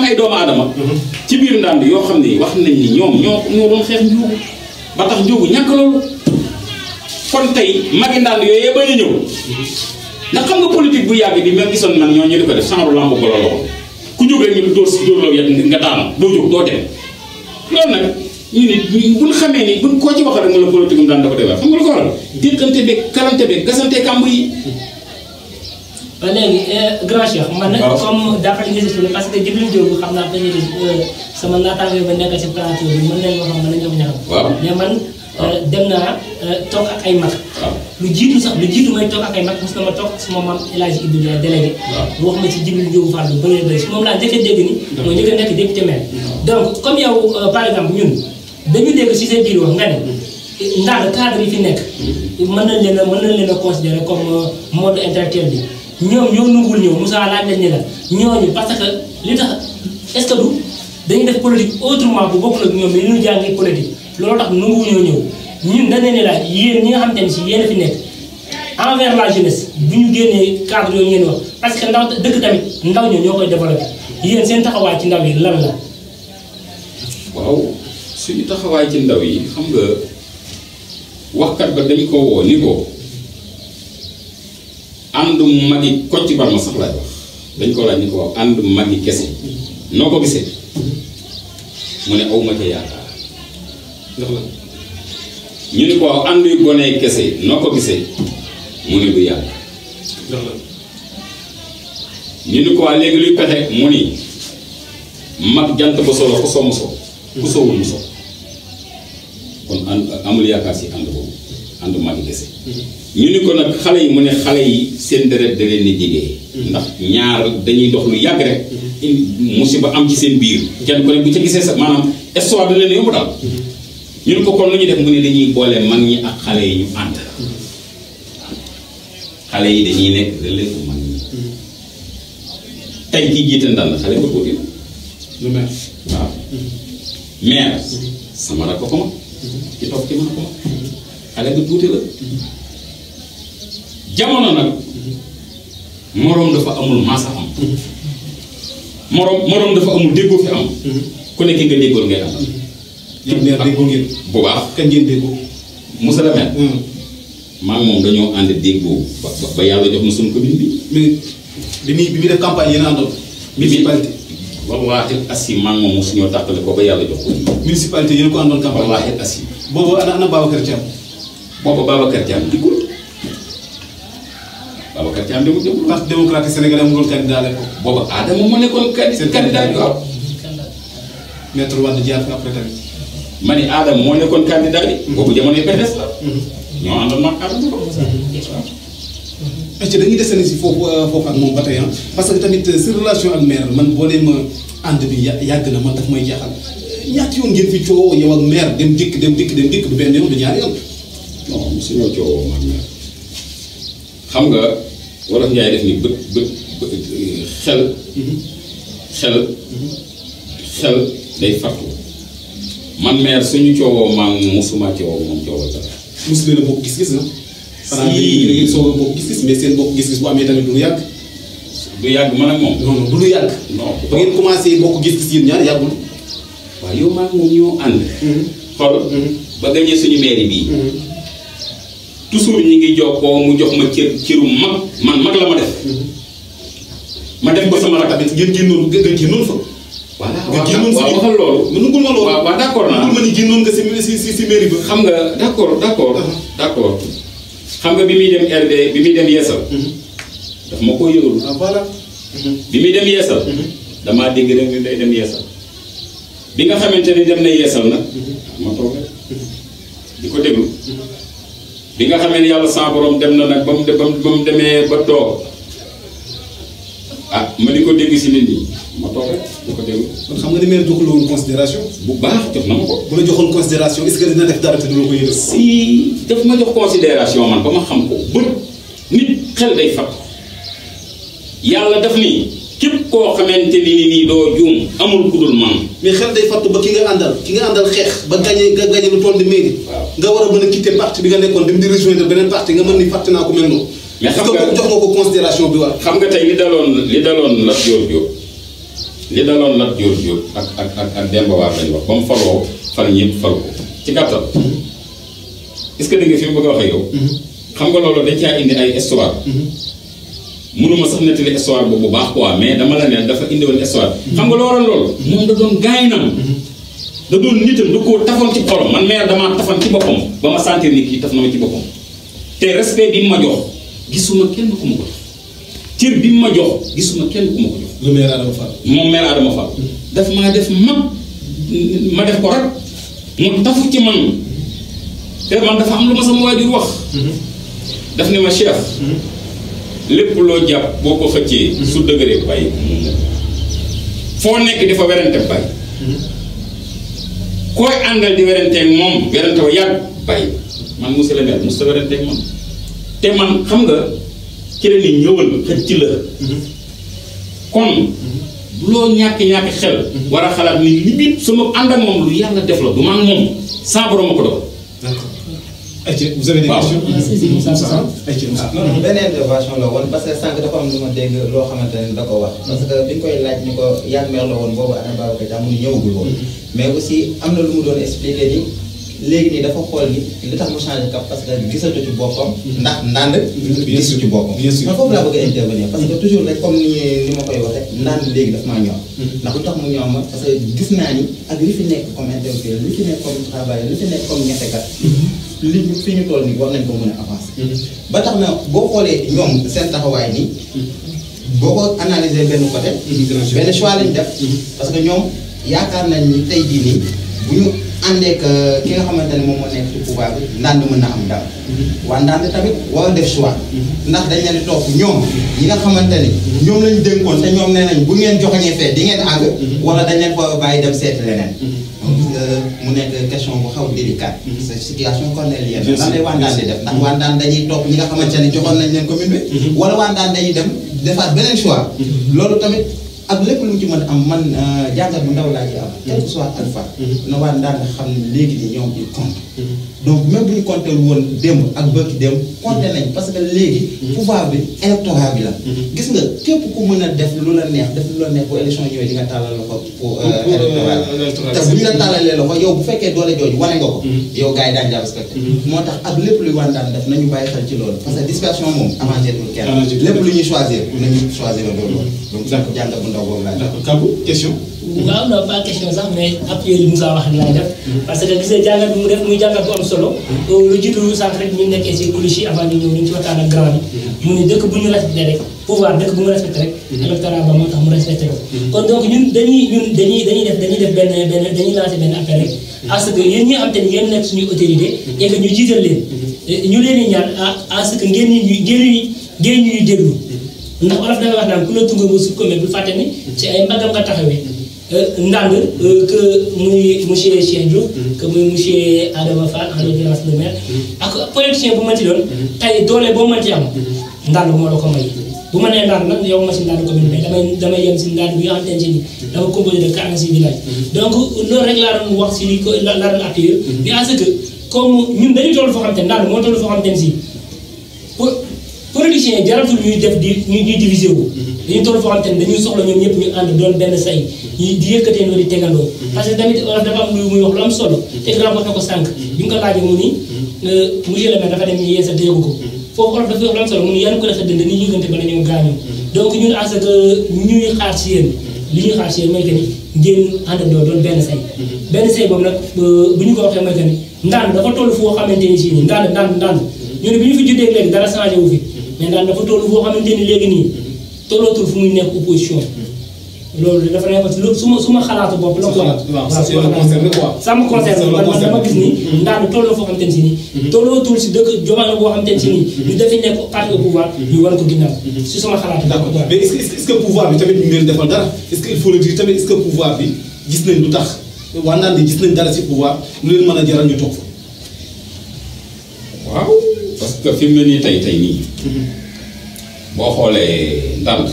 ay doomu aadama ci biir ndànd yoo xam ne wax nañ ni ñoom ñoo ñoo doon xeex njuugu ba tax njuugu ñàkk loolu kon tey magi ndànd yooyu yee bañ a ñëw ndax xam nga politique bu yàgg bi même gisoon man ñoo ñu di ko def genre lamb golo la ko ku jóg rek ñu dóor si dóor loo yet nga daanu doo jóg doo dem loolu nag ñu ni buñ xamee ni buñ koo ci wax rek mu la politique mu daan dafa defar xam nga lu ko waral déqante beeg kalante beeg gasante kàmb yi ba léegi grand cheikh man nag waaw. comme dafa nga si suñu parce que Djibril Diop xam naa dañuy def sama naataango ba nekk si plateau bi mën nañu wax mën nañu wax ñaxam waaw. mais man euh, dem naa euh, toog ak ay mag waaw lu jiitu sax lu jiitu may toog ak ay mag mos na ma toog suma maam El Hadj Ibou Ndiaye délégué mu wax ma ci Djibril Diop Fall bu bëree bëri si moom laa njëkk a dégg ni moo njëkk a nekk député maire donc comme yow euh, par exemple ñun dañu dégg si seen biir wax nga ne ndax cadre yi fi nekk mën nañ leen a mën nañ leen a considérer comme euh, monde intellectuel bi ñoom ñoo nungul ñëw Moussa laaj nañ ne la ñooñu parce que li tax est-ce que du dañuy def politique autrement bu bokkul ak ñoom li ñu jàngi politique loolu tax nangu ñoo ñëw ñun dañ leen ne la yéen ñi nga xamante ne si yéen a fi nekk envers la jeunesse bu ñu génnee cadre yooyu ngeen wax parce que ndaw dëkk tamit ndaw ñoo ñoo koy développé yéen seen taxawaay ci ndaw yi lan la. waaw suñu taxawaay ci ndaw yi xam nga waxkat ba dañ ko woo ni ko ànd magi Kocc Barma sax laay wax dañ ko laaj ni ko waaw ànd magi kese noo ko gisee mu ne aw ma ca yaakaar ndax la ñu ni ko waaw ànd yu gone kese noo ko gisee mu ne du yàgg ndax la ñu ni ko waa léegi luy pexe mu ni mag jant ba solo ku soo mu soo ku soowul mu soo kon ànd amul yaakaar si ànd boobu ànd magi kese ñu ni ko nag xale yi mu ne xale yi seen deret da leen di jigee ndax ñaar dañuy dox lu yàgg rek indi musiba am ci seen biir kenn ku ne bu ca gisee sa maanaam histoire da leen yomb daal ñu ni ko kon lu ñuy def mu ne dañuy boole mag ñi ak xale yi ñu ànd xale yi dañuy nekk relève bu mag ñi tey kii jiite ndànd xale ba tuuti la lu mel waaw maire sama rakk ko ma ci toog ci mën a ko ma xale ba tuuti la jamono nag moroom dafa amul maasa am moroom moroom dafa amul déggoo fi am ku nekk nga déggoon ngay àndal yéen maire déggoo ngeen bu baax kañ ngeen déggoo Moussa la maire maa ngi moom dañoo ànd déggoo ba ba- ba yàlla jox na suñu commune bi mais bi muy bi muy def campagne yéen a àndoon municipalité wallaahi asi maa ngi moom mosuñoo tàqale ko ba yàlla jox ko municipalité yéen a ko àndoon campagne wallaahi asi boobu ana ana Babacar Thiam booba Babacar Thiam diggul Babacar Thiam demul demul parti démocratique sénégalais amul woon candidat la ko booba Adama moo nekkoon candi Seen candidat bi waaw maître Wade jaar fa après tamit ma ni Adama moo nekkoon candidat bi boobu jamonoy PDS la ñoo àndoon mag Adama est dañuy desandi si foofu foofu ak moom ba tey ah parce que tamit sa relation ak maire man boo nee ma ànd bi ya- yàgg na man daf may jaaxal ñaata yoon ngeen fi coow yow ak maire dem dikk dem dikk dem dikk du benn yoon du ñaari yoon. non mosuñoo coowoo mag meer xam nga wolof Njaay def ni bët bët bët xel xel xel day fattu man meer suñu coowoo maa ngi mosuma coowoo moom coowoo dara mosu leen a bokk gis-gis na. xanaa Si. da ngeen soog a bokk gis-gis mais seen bokk gis-gis bu amee tamit du lu yàgg. du yàgg man ak moom non non du lu yàgg. non ba ngeen commencé bokk gis-gis yéen ñaar yàggul. waaw yow maa ngi moom ñoo ànd xool ba gañee suñu mairie bii toujours ñi ngi jokkoo mu jox ma cër cëru mag man mag la ma def ma def ko sama rakk tamit ngeen génnoon nga nga génnoon fa. voilà nga génnoon waaw waxal loolu mais nungul ma loolu. waaw waaw d'accord naa nungul ma ni génnoon nga si si si si mairie ba. xam nga d'accord d'accord d'accord xam nga bi muy dem RD bi muy dem yeesal daf ma koo yëgalu ah voilà. bi muy dem yeesal damaa dégg rek ni day dem yeesal bi nga xamante ni dem na yeesal nag ma toog rek di ko déglu bi nga xamee ni yàlla sa borom dem na nag ba mu de- ba mu ba mu demee ba toog ah ma di ko dégg si nit ñi ma toog rek di ko déglu kon xam nga ni maire joxul la woon considération bu baax jox na ma ko bu la joxoon considération est-ce que dina def dara te du la ko yëgal. si daf ma jox considération man ba ma xam ko bët nit xel day fat yàlla daf ni képp koo xamante ni nii doo juum amul ku dul man mais xel day fàttu ba ki nga àndal ki nga àndal xeex ba gagné nga gagné lu toll di mairie. Waaw. nga war a mën a quitter parti bi nga nekkoon dem di rejoindre beneen parti nga mën ni fàtte naa ko mel noonu. Mais xam Est-ce que nga- jox nga ko considération bi war. xam nga tey li daloon li daloon Lat Joor Jóob li daloon Lat Joor Jóob ak ak ak ak Demba War lañ wax ba mu faloo fal ñëpp fal ko ci gàttal est-ce que dégg nga fi mu bëgg a waxee yow xam nga loolu dañ caa indi ay histoire mënuma sax nettali histoire boobu bu baax quoi mais dama la ne dafa indi woon histoire xam nga loolu loolu moom da doon gaynam da doon nitam da koo tafoon ci xolam man meer damaa tafoon ci boppam ba ma sentir ni kii taf na ma ci boppam te respect bi mu ma jox gisuma kenn ku ma ko jox cër bi mu ma jox gisuma kenn ku ma ko jox le maire Adama Fall. moom mel Adama Fall daf maa def mag ma def ko rek mu tafu ci man te man dafa am lu ma sama waajur wax daf ne ma chef lépp loo jàpp boo ko xëccee su dëgëree bàyyi foo nekk di fa werante bàyyi koy àndal di weranteeg moom werante wa yàgg bàyyi man monsieur le maire mosut a weranteeg man te man xam nga ci la ni ñëwal xëcc la kon loo ñàkk-ñàkk xel war a xalaat ni li bi sama ànd ak moom lu yàlla def la du man moom sans borom ma ko doon d'accord. Aïcha vous avez des Waaw. questions. Ah, si, si, Moussa Moussa. Aïcha Moussa. non non benn intervention la woon parce que sànq dafa am lu ma dégg loo xamante ne da ko wax parce que bi ñu koy laaj ni ko yan meer la woon boobu ana Babacar Dia mu ni ñëwagul woon mais aussi am na lu mu doon expliqué ni léegi nii dafa xool ni li tax mu changé cap parce que gisatu ci boppam ndax ndànd gisu ci boppam Bien sûr. man foofu laa bëgg a intervenir parce que toujours rek comme ni ni ma koy waxee ndànd léegi daf maa ñor ndax lu tax mu ñor ma parce que gis naa ni ak li fi nekk comme intellectuel li fi nekk comme travailleur li fi nekk comme ñettekat li ñu fi ñu toll nii war nañ ko mën a avancer ba tax na boo xoolee ñoom seen taxawaay nii boo ko analyser benn côté benn choix lañ def parce que ñoom yaakaar nañ ni tey jii nii bu ñu àndeek ki nga xamante ne moom moo nekk ci pouvoir bi ndànd mën na am ndam waa ndànd tamit war a def choix ndax dañ leen di topp ñoom ñi nga xamante ni ñoom lañ dénkoon te ñoom nee nañ bu ngeen joxañee fee di ngeen àgg wala dañ leen ko bàyyi dem seeti leneen donc mu nekk question bu xaw délicate c'est situation cornélienne Bien sûr, lan lay waa ndaan di def ndax waa ndaan dañuy topp ñi nga xamante ne joxoon nañ leen commune bi wala waa ndaan dañuy dem defaat beneen choix loolu tamit ak lépp lu mu ci mën a am man jàngat bu ndaw laa ci am quel que soit alpha na waa ndaan nga xam ne léegi nii ñoom il compte donc même bu ñu compté woon démb ak bëkki démb compté nañ parce que léegi pouvoir bi électorat bi la gis nga képp ku mën a def lu la neex def lu la neex bu élection ñëwee di nga tàllal loxo pour Pour, euh, électoral électoral. te bu ñu la tàllalee loxo yow bu fekkee doole jooju wane nga ko yow gars yi daañu la respecté moo tax ak lépp luy wàndaan def nañu bàyyi xel ci loolu parce que dispersion moom avancé tul kenn Avancé tul lépp lu ñuy choisir nañu choisir loolu donc D'accord. jàngat bu ndaw boobu laa def D'accord. Kabou question. waaw non pas question sax mais appuyé li Moussa wax laay def parce que gis nga jàngat bi mu def muy jàngat bu am solo lu jiitu sànq rek ñu nekkee si coulisses yi avant ñu ñëw ñu ci waxtaan ak grand bi mu ne dëkk bu ñu respecté rek pouvoir dëkk bu mu respecté rek électorat ba moo tax mu respecté ko kon donc ñun dañuy ñun dañuy dañuy def dañuy def benn benn dañuy lancé benn appel rek à ce que yéen ñi am te ni yéen nekk suñuy autorité et que ñu jiital leen ñu leen di ñaan à à ce que ngeen ñu ngeen ñu ngeen ñuy déglu ndax olof dafay wax naan ku la tunga nga sut ko mais bu fàtte ni ci ay mbagam nga taxawee ndànd que muy monsieur Cheikh Diouf que muy monsieur Adama Fall en l'occurrence le maire ak politicien bu mënti doon tey doole boo mënti am ndànd moo la ko may bu ma nee ndànd nag yow ma si ndànd commune mais damay damay yem si ndànd bi nga xamante ne si ni dafa composé de 46 villages donc loolu rek laa doon wax si li ko la laa doon appuyer mais à ce que comme ñun dañu toll foo xam te ndànd moo toll foo xam te ne si pour politiciens yi jaratul ñuy def di ñuy ñuy diviser wu. dañuy toll foo xam te ne dañuy soxla ñoom ñëpp ñu ànd doon benn say ñi di yëkkatee noonu di tegandoo. parce que tamit wolof dafa am lu muy wax lu am solo. te grand wax na ko sànq. bi nga ko laajee mu ni monsieur le maire dafa dem ñu yeesa déggu ko. foofu wolof dafa wax lu am solo mu ni yan ko la sa dënd ni yëgante ba la ñu gaañu. donc ñun à ce que ñuy xaar si yéen li ñuy xaar si yéen mooy que ni ngeen àndandoo doon benn say. benn say boobu nag bu ñu ko waxee mooy que ni ndaan dafa toll foo xamante ni si nii ndaan ndaan ndaan ñu ne bi ñu fi juddee léegi dara changé wu fi mais daal dafa toll foo xamante ni léegi nii tollootul fu muy nekk opposition loolu dafa nekk lu su ma su ma xalaatu bopp la quoi waaw ça c'est le concerne quoi. ça me concerne man man dama gis ni ndaal tolloo foo xamante ni si nii tollootul si dëkk jomaano boo xamante ni si nii ñu dafa nekk parti au pouvoir ñu war ko ginnaaw si sama xalaatu d'accord bopp mais est-ce que est-ce que pouvoir bi tamit ñu ngi leen defal dara est-ce que il faut le dire tamit est-ce que pouvoir bi gis nañ lu tax waa naan di gis nañ dara ci pouvoir lu leen mën a jaral ñu toog fa. waaw parce que fi mu ne nii tey tey nii boo xoolee ndànk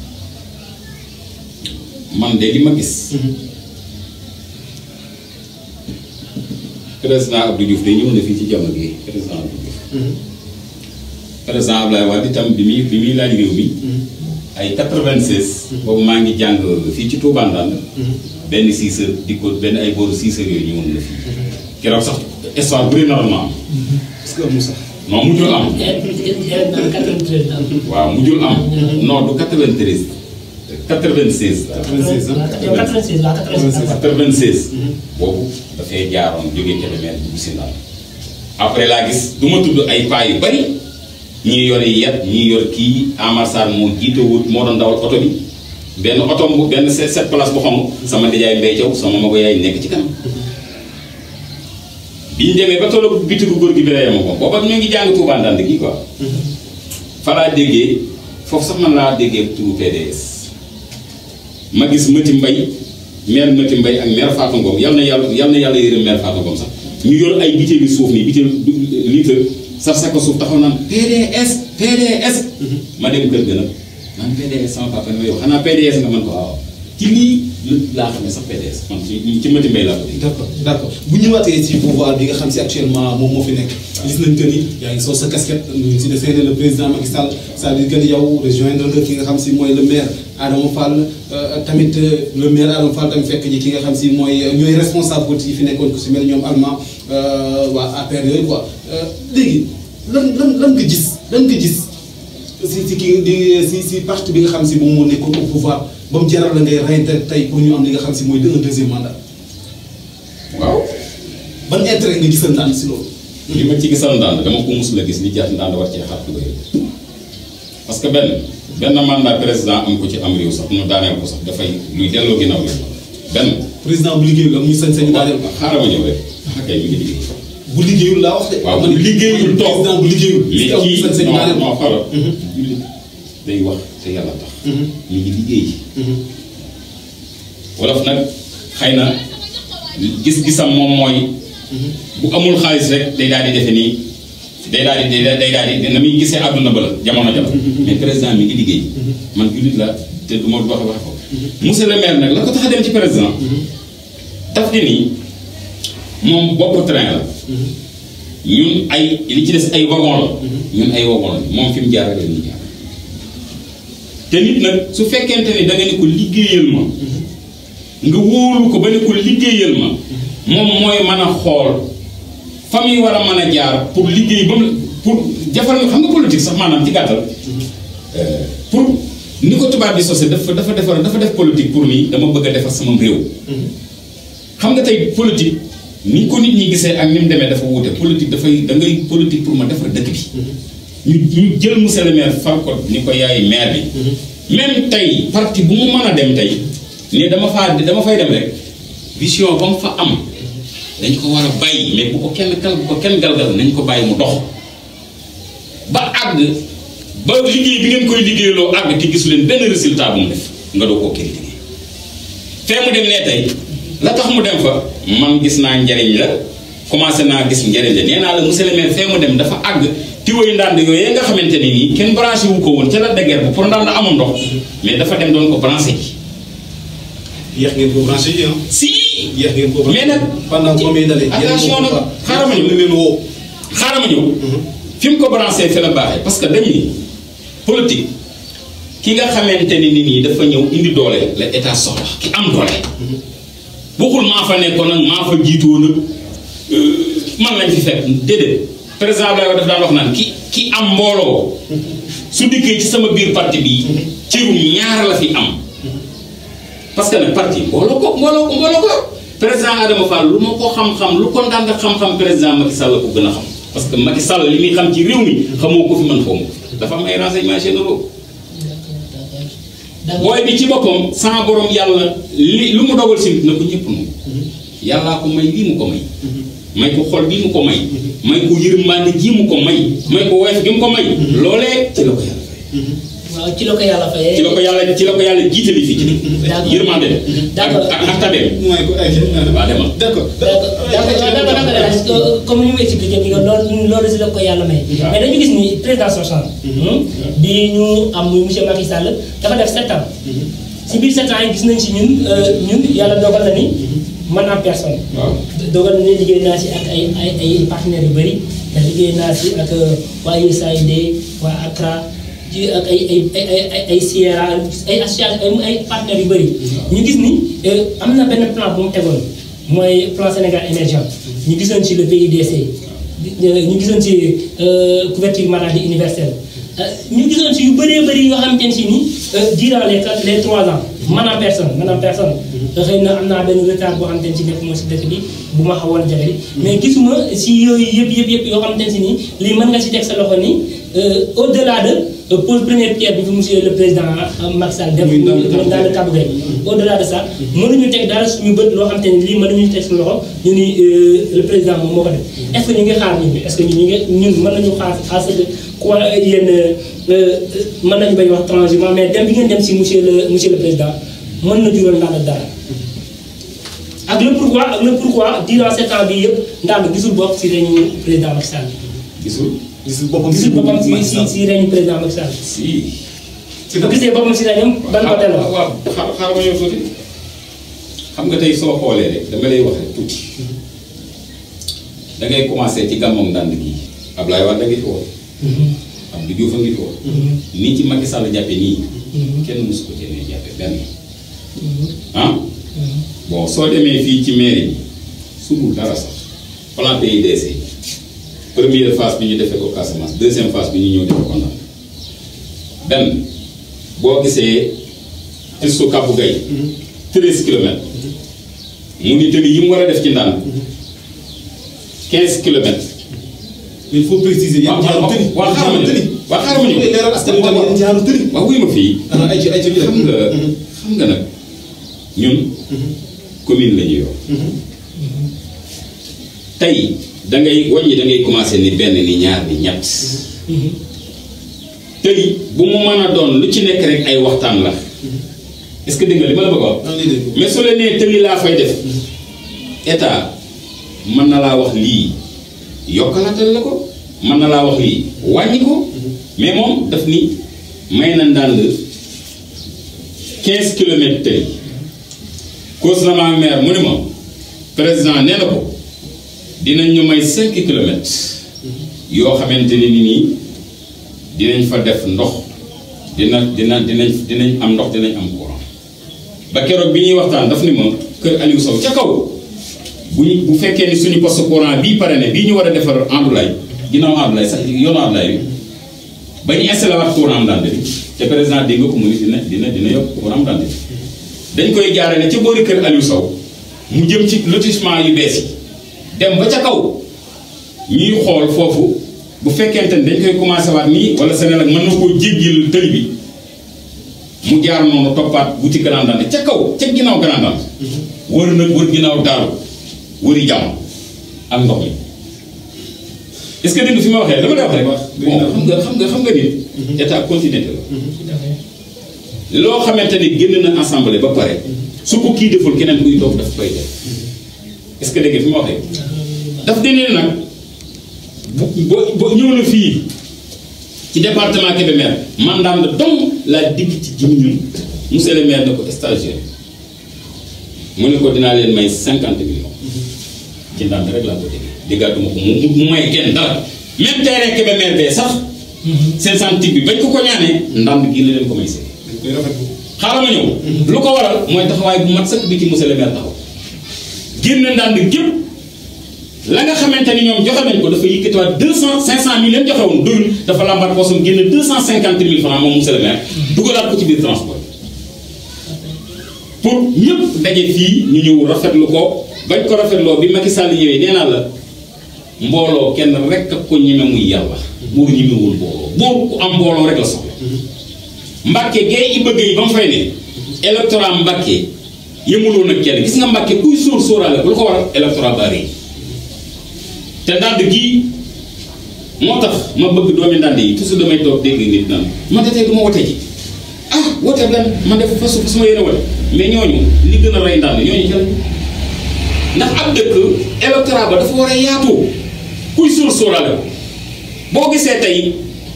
man de li ma gis président Abdou Diouf de ñëw na fii ci jamono gi président Abdou Diouf président Abdoulaye Wade itam bi muy bi muy laaj réew mi ay 96. boobu maa ngi jàng fii ci Touba Ndande. benn six heures di ko benn ay booru six heures yooyu ñëwoon na fii. keroog sax histoire bëri na am. est-ce que amul sax. non mujjul am. événement 93 la am. waaw mujjul am. non du 93. 96. 96 ah. 96 la 96 96. boobu dafay jaaroon jógee Kébémer dugg si Ndar. après laa gis du ma tudd ay paa yu bari ñii yor yet ñii yor kii Amar Sarr moo jiite wut moo doon dawal oto bi benn oto bu benn sept sept place bu xonq sama nijaay Mbay Jaw sama mago yaay nekk ci kanam. bi ñu demee ba tollu bitigu góor gi bi reyee ma ko booba ñu ngi jàng Touba Ndande gi quoi. fa laa déggee foofu sax man laa déggee turu PDS. ma gis Mati Mbay maire Mati Mbay ak maire Fatou Ngom yal na yàlla yal na yàlla yërëm maire Fatou Ngom sax ñu yor ay bitéeli suuf nii bitéel litre sar sako suuf taxaw naan PDS PDS ma dem kër ga nag naan PDS sama papa ne ma yow xanaa PDS nga mën ko waaw ci lii laa xam ne sax PDS man ci ci Mati Mbay laa ko dégg d'accord d'accord bu ñëwaatee ci pouvoir bi nga xam si actuellement moom moo fi nekk gis nañ que ni yaa ngi sol sa casquette ñu si desee le président Macky Sall c'est-à-dire que ni yow rejoindre nga ki nga xam si mooy le maire Adama Fall tamit le maire Adama Fall tamit fekk ji ki nga xam si mooy ñooy responsable politique yi fi nekkoon ku si mel ñoom allemand waa APR yooyu quoi léegi lan lan lan nga gis lan nga gis si si kii di si si parti bi nga xam si moom moo nekkoon au pouvoir ba mu jaral la ngay reyante tey pour ñu am li nga xam si mooy un deuxième mandat waaw ban intérêt nga gisal ndànk si loolu. li ma ci gisal ndànd dama ko musul a gis li jaat ndànd war cee xar tuba parce que benn benn mandat président am ko ci am réew sax ñu daaneel ko sax dafay luy delloo ginnaaw la benn président bu liggéeyul am ñu sañ-sañu daaneel ko. xaaral ma ñëw rek ah kay mi ngi liggéey bu liggéeyul laa wax de. waaw man bu liggéeyul toog président bu liggéeyul. li am ñu kii sañ-sañu daaneel non ko. non xoolal jullit day wax te yàlla tax ñu ngi liggéey wolof nag xëy na gis-gisam moom mooy bu amul xaalis rek day daal di defe nii day daal di day daal di na muy gisee àdduna ba la jamono jala mais président mi ngi liggéey man jullit la te du ma wax wax ko monsieur le maire nag la ko tax a dem ci président daf di nii moom bopp train la ñun ay li ci des ay wagon la ñun ay wagon la moom fi mu jaar rek la ñuy jaar te nit nag su fekkente ni da nga ne ko liggéeyal ma nga wóolu ko ba ne ko liggéeyal ma moom mooy mën a xool fa muy war a mën a jaar pour liggéey ba mu pour jafal xam nga politique sax maanaam ci gàttal pour ni ko tubaab di sosé dafa dafa defar dafa def politique pour nii dama bëgg a defar sama réew xam nga tey politique ni ko nit ñi gisee ak ni mu demee dafa wuute politique dafay da ngay politique pour ma defar dëkk bi ñu ñu jël monsieur le maire far ko ni ko yaay maire bi même tey parti bu mu mën a dem tey ne dama faa dama fay dem rek vision ba mu fa am dañ ko war a bàyyi mais bu ko kenn kal bu ko kenn galgal nañ ko bàyyi mu dox ba àgg ba liggéey bi ngeen koy liggéeyloo àgg te gisu leen benn résultat bu mu def nga doo koo critiquer fee mu dem nee tey la tax mu dem fa man gis naa njariñ la commencé naa gis njariñ la nee naa la monsieur le maire fee mu dem dafa àgg tiwoy ndànd yooyu nga xamante ni nii kenn branché wu ko woon ca la dëgër bu pour ndànd amul ndox mais dafa dem doon ko branché ji yéex ngeen ko branché yi ah. si yéex ngeen ko branché mais nag pendant combien d'années. attention nag xaaral ma ñëw leen woo. xaaral ma ñëw fi mu ko branché fi la baaxee parce que dañ ni politique ki nga xamante ni nit ñi dafa ñëw indi doole la état soxla ki am doole bokkul maa fa nekkoon nag maa fa jiitoo nag man lañ fi fekk déedéet président Abdoulaye Wade daf daan wax naan ki ki am mbooloo su dikkee ci sama biir parti bii cirum ñaar la fi am parce que nag parti mbooloo ko mbooloo ko mbooloo ko président Adama Fall lu ma ko xam-xam lu ko ndànd xam-xam président Macky Sall ko gën a xam parce que Macky Sall li muy xam ci réew mi xamoo ko fi man xaw ma ko dafa am ay renseignements généraux booy bi ci boppam sama borom yàlla li lu mu dogal si nit na ko ñëpp moom yàllaa ko may lii mu ko may may ko xol bii mu ko may may ko yërmande ji mu ko may may ko woyof gi mu ko may loolee ci la ko yàlla fay waaw ci la ko yàlla fayee. ci la ko yàlla ci la ko yàlla jiitali fii ci D'accord. yërmande ak D'accord. ak ak tabeem mooy ko ay waa demal d'accord. d'accord d'accord d'accord comme ni mu expliqué nii loolu loolu si la ko yàlla may. waaw. mais dañu gis ni président sortant. bi ñu am muy monsieur Macky Sall dafa def sept ans. si biir sept ans yi gis nañ si ñun ñun yàlla dogal na ni man en personne. waaw dogal na ne liggéey naa si ak ay ay ay partenaires yu bëri te liggéey naa si ak waa USAID waa ACRA ci ak ay ay ay ay ay Sierra ay association ay partenaires yu bëri. ñu gis ni am na benn plan bu mu tegoon mooy plan Sénégal émergent ñu gisoon ci le PIDC ñu gisoon ci couverture maladie universelle ñu gisoon ci yu bëree bëri yoo xamante ne si ni durant les quatre les trois ans man en personne man en personne xëy na am naa benn retard boo xamante ne si nekk moo si dëkk bi bu ma xawoon jafe mais gisuma si yooyu yëpp yëpp yëpp yoo xamante ne si ni lii mën nga si teg sa loxo ni au delà de pose première pierre bi fi monsieur le président Macky Sall def dans le Cap Vert au delà de ça mënuñu teg dara suñu bët loo xamante ne lii mënuñu teg suñu loxo ñu ni le président moom moo ko def est ce que ñu ngi xaar ñun est ce que ñu ngi ñun mën nañu xaar à ce que quoi yéen mën nañu bañ wax transhumant mais dem bi ngeen dem si monsieur le monsieur le président mën na jural ndax dara ak le pourquoi ak le pourquoi durant sept ans bii yëpp ndax gisul bopp si réunion président Macky Sall. gisul. gisul boppam gisul boppam si si si réunion président Macky Sall. si. si bu gisee boppam si réunion ban côté la. waaw xaar xaar ma ñëw tuuti xam nga tey soo xoolee rek dama lay wax rek tuuti da ngay commencé ci gàmmoom ndànd gi Ablaye Wade da ngi fi woon. Abdou Diouf a ngi fi woon. nii ci Macky Sall jàppe nii. kenn mosu ko jëlee jàppe benn. ah. bon soo demee fii ci mairie bi sudul dara sax plan PIDC première phase bi ñu defee ko Casamance deuxième phase bi ñu ñëw defee ko Ndar benn boo gisee pistu Kabou Gaye treize kilomètres mu ni tëli yi mu war a def ci ndànk quinze kilomètres mais il faut préciser yan jaaru tëri waaw xaaral ma ñëw waaw xaaral ma ñëw leeral askan wi tamit yan jaaru tëri waaw wuy ma fii ah ay ci ay ci ñu xam nga xam nga nag ñun commune la ñu yor tey da ngay wàññi da ngay commencé ni benn ni ñaar ni ñett tëli bu mu mën a doon lu ci nekk rek ay waxtaan la est-ce que dégg nga li ma la bëgg a wax ah lii dégg mais su la nee tëli laa fay def état mën na laa wax lii yokkalaatal la ko mën na laa wax lii wàññi ko mais moom daf ni may na ndànd 15 kilomètres tëli cause na ma maire mu ne ma président nee na ko dinañ ñu may 5 kilomètres yoo xamante ne ni nii dinañ fa def ndox dina dina dinañ dinañ am ndox dinañ am courant ba keroog bi ñuy waxtaan daf ni ma kër Aliou Sow ca kaw bu ñu bu fekkee ni suñu poste courant bii pare ne bii ñu war a defar Andoulaye ginnaaw Andoulaye sax yoonu Andoulaye bi ba ñu installé waat courant Ndande bi te président dégg nga ko mu ni dina dina dina yokk courant Ndande bi dañ koy jaare ne ca boori kër Aliou Sow mu jëm ci lotissement yu bees yi dem ba ca kaw ñuy xool foofu bu fekkente ni dañ koy commencé waat nii wala Sénégal mën na koo jéggil tëli bi mu jaar noonu toppaat wuti Grand Ndande ca kaw ca ginnaaw Grand Ndande wër nag wër ginnaaw daaru wëri jàmm ak ndox mi est-ce que dégg nga fi ma waxee dama lay wax rek bon xam nga xam nga xam nga nit état continuité la loo xamante ni génn na assemblée ba pare su ko kii deful keneen kuy toog daf koy def est-ce que dégg nga fi ma waxee daf dene nag bu bo- bo ñëw na fii ci département Kébémer mandaam la dong laa digg ci jimi ñun monsieur le maire ne ko stagiaire mu ne ko dinaa leen may cinquante millions ci ndànd rek laa ko dégg déggaatuma ko mu mu may kenn dara même terrain Kébémer bee sax seen santig bi bañ ko ko ñaanee ndànd gi la leen ko may see dañ koy rafetlu xaaral ma ñëw lu ko waral mooy taxawaay bu mat sëkk bi ci monsieur le maire taxaw génn ndànd gépp la nga xamante ni ñoom joxe nañ ko dafa yëkkatiwaat deux cent cinq cent mille leen joxe woon doyul dafa lambaat poosam génn deux cent cinquante mille francs moom monsieur le maire dugalaat ko ci biir transport pour ñëpp daje fii ñu ñëw rafetlu ko bañ ko rafetloo bi Macky Sall ñëwee nee naa la mbooloo kenn rek ak ko ñeme muy yàlla buur ñemewul mbooloo buur ku am mbooloo rek la soxla Mbàkke gay i bëgg yi ba mu fay ne électorat Mbàkke yëmuloon ak kenn gis nga Mbàkke kuy sóor sóoraale ko lu ko waral électorat bari te ndànd gii moo tax ma bëgg doomi ndànd yi toujours damay toog dégg nit naan man de tey du ma wote ji ah wote lan man def fasu fa suma yéene wote mais ñooñu li gën a rey ndànd ñooñu ci lañu ndax ab dëkk électorat ba dafa war a yaatu kuy sóor sóoraale ko boo gisee tey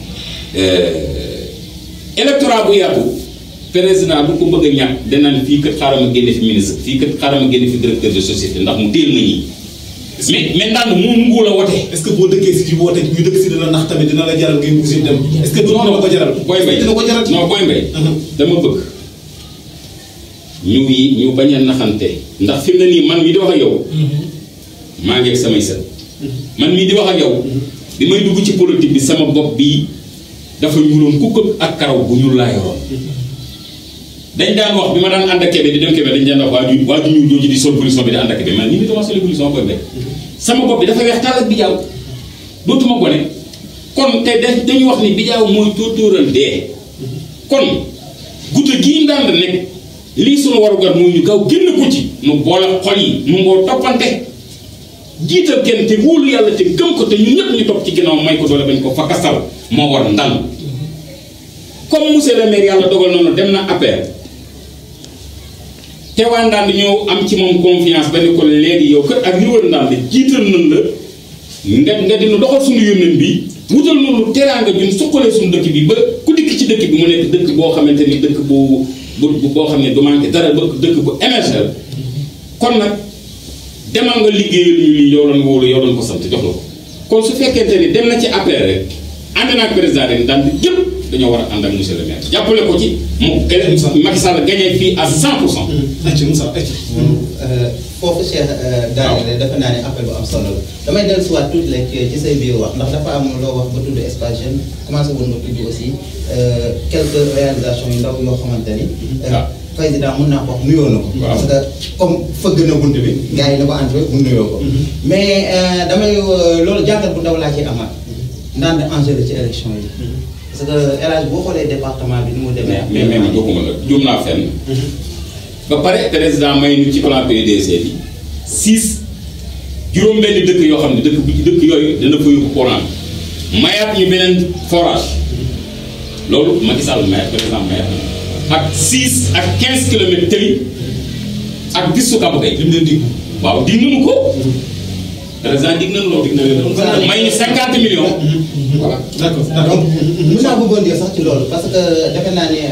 électorat bu yaatu président bu ko bëgg a ñàkk danaan fii kat xaaral ma génne fi ministre fii kat xaaral ma génne fi directeur de société ndax mu téel ma ñii mais mais ndànd moom nguur la wote est ce que boo dëkkee si ci woote ñu dëkk si dina nax tamit dina la jaral ngay bugg si dem est ce que dina la ko jaral booy mbay dina ko jaral non booy mbay dama bëgg ñu yi ñu bañ a naxante ndax fi mu ne nii man mi di wax ak yow maa ngi ak samay sët man mii di wax ak yow bi may dugg ci politique bi sama bopp bi dafa ñuuloon kukk ak karaw bu ñuul laa yoroon dañ daan wax bi ma daan ànd ak Kébé di dem Kébé dañ daan wax waa ju waa ju ñuul jooju di sol polition bi di ànd ak Kébé man ni mi dama soli polition booy mbay sama bopp bi dafa weex tàll ak bijaaw dootuma gone kon te da- dañuy wax ni bijaaw mooy tóotóoral dee kon gudde gii ndànd nekk lii sunu warugar mooy ñu gaaw génn ko ci nu boole xol yi nu ngoo toppante jiital kenn te wóolu yàlla te gëm ko te ñun ñëpp ñu topp ci ginnaaw may ko doole bañ ko fakasal moo war ndànd comme monsieur le maire yàlla dogal noonu dem na APR te waa ndànd ñoo am ci moom confiance ba ne ko léegi yow kër ak li wër ndànd jiital nañ la nga nga dina doxal suñu yónneen bi wutal noonu teraanga ñun suqalee suñu dëkk bi ba ku dikk ci dëkk bi mu nekk dëkk boo xamante ni dëkk bu bu boo xam ne du manqué dara ba dëkk bu émergent kon nag demal nga liggéeyal ñu lii yow doon wóolu yow doon ko sant jox la ko kon su fekkente ni dem na ci APR rek ànd naa ak président rek daan yëpp dañoo war a ànd ak monsieur le maire jàppale ko ci mu Macky Sall gagné fii à 100 pour cent. acca Moussa acca foofu Cheikh daanaka defe naa ne appel bu am solo la damay dellusiwaat tuuti rek ci say biir wax ndax dafa am loo wax ba tudd espace jeune commencé woon nga tudd aussi quelques réalisations yu ndaw yoo xamante ni. waaw président mun naa ko wax nuyoo na ko. waaw parce que comme fëgg na bunt bi. gars yi na ko entré mu nuyoo ko. mais damay loolu jàngat bu ndaw laa ciy amaat. ndaan enjeu la ci élection yi. parce que El Hadj boo xoolee département bi ni mu demee. mais mais mais dogguma la juum naa fenn. ba pare président may nu ci plan PUDC bi six juróom-benn dëkk yoo xam ne dëkk bi dëkk yooyu dana fa yóbbu courant mayaat ñu beneen forage loolu Macky Sall mayaat président mayaat na ak six ak quinze kilomètres tëli ak bisu Kaba Gueye lim leen dig waaw dig nañu ko président dig nañu loolu dig nañu loolu may ñu cinquante millions voilà d'accord donc d'accord mën naa bëggoon dire sax ci loolu parce que defe naa ni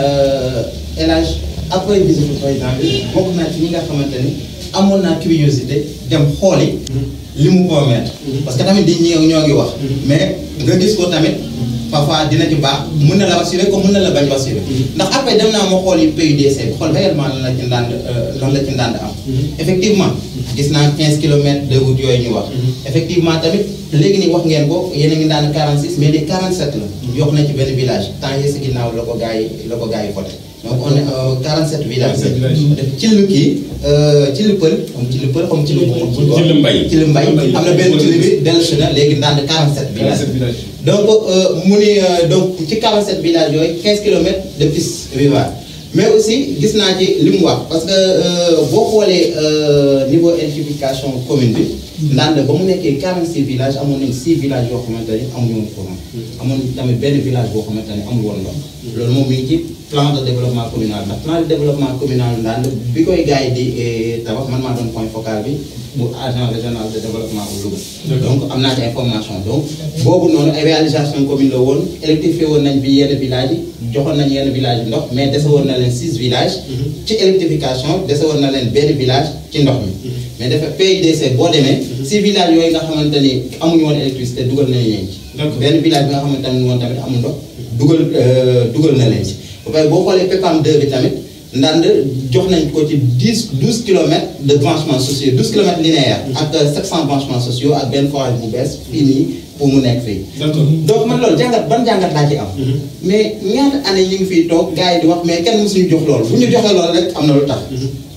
El Hadj après visite président bi bokk naa ci ñi nga xamante ni amoon naa curiosité dem xooli li mu promettre parce que tamit di ñëw ñoo ngi wax mais nga gis ko tamit parfois dina ci baax mën na la rassurer comme mën na la bañ rassurer ndax après dem naa ma xool yi PUDC bi xool réellement lan la ci ndànd lan la ci ndànd am effectivement gis naa 15 kilomètres de route yooyu ñu wax effectivement tamit léegi nii wax ngeen ko yéen a ngi daan 46 mais les 47 la yokk nañ ci benn village temps yii si ginnaaw la ko gars yi la ko gars yi voté donc on est euh, 47 villages 47 villages. def ci lu kii ci lu pël comme ci lu pël comme ci lu Ci lu mbay. ci lu mbay am na benn ci lu bi dellusi na léegi ndànd 47 villages 47 villages donc euh, mu ni euh, donc ci 47 villages yooyu 15 kilomètres de piste rurale mais aussi gis naa ci li mu wax parce que euh, boo xoolee euh, niveau électrification commune bi ndànd ba mu nekkee 46 villages amoon nañ 6 villages yoo xamante ni amuñu woon courant amoon tamit benn village boo xamante ni amul woon ndox loolu moom mi ngi ci plan de développement communal ndax plan de développement communal ndànd bi koy gars yi di eh, tabax man maa doon point focal bi bu agent régional de développement bu Louga donc am naa ci information donc boobu noonu ay réalisation commune la woon électrifié woon nañ bi yenn villages yi joxoon nañ yenn villages yi ndox mais dese woon na leen six villages ci électrification dese woon na leen benn village ci ndox mi mais dafa PUDC boo demee six villages yooyu nga xamante ni amuñu woon électricité dugal nañ leen ci D'accord. benn village bi nga xamante ne woon tamit amul ndox dugal euh, dugal na leen ci ba pare boo xoolee PEPAM 2 bi tamit ndànd jox nañ ko ci dix douze kilomètres de branchements sociaux douze kilomètres linéaires ak sept cent branchements sociaux ak benn forage bu bees fii nii pour mu nekk fii d'accord donc man loolu jàngat ban jàngat laa ci am mais ñaata année ñu ngi fiy toog gars yi di wax mais kenn mësuñu jox loolu bu ñu joxee loolu rek am na lu tax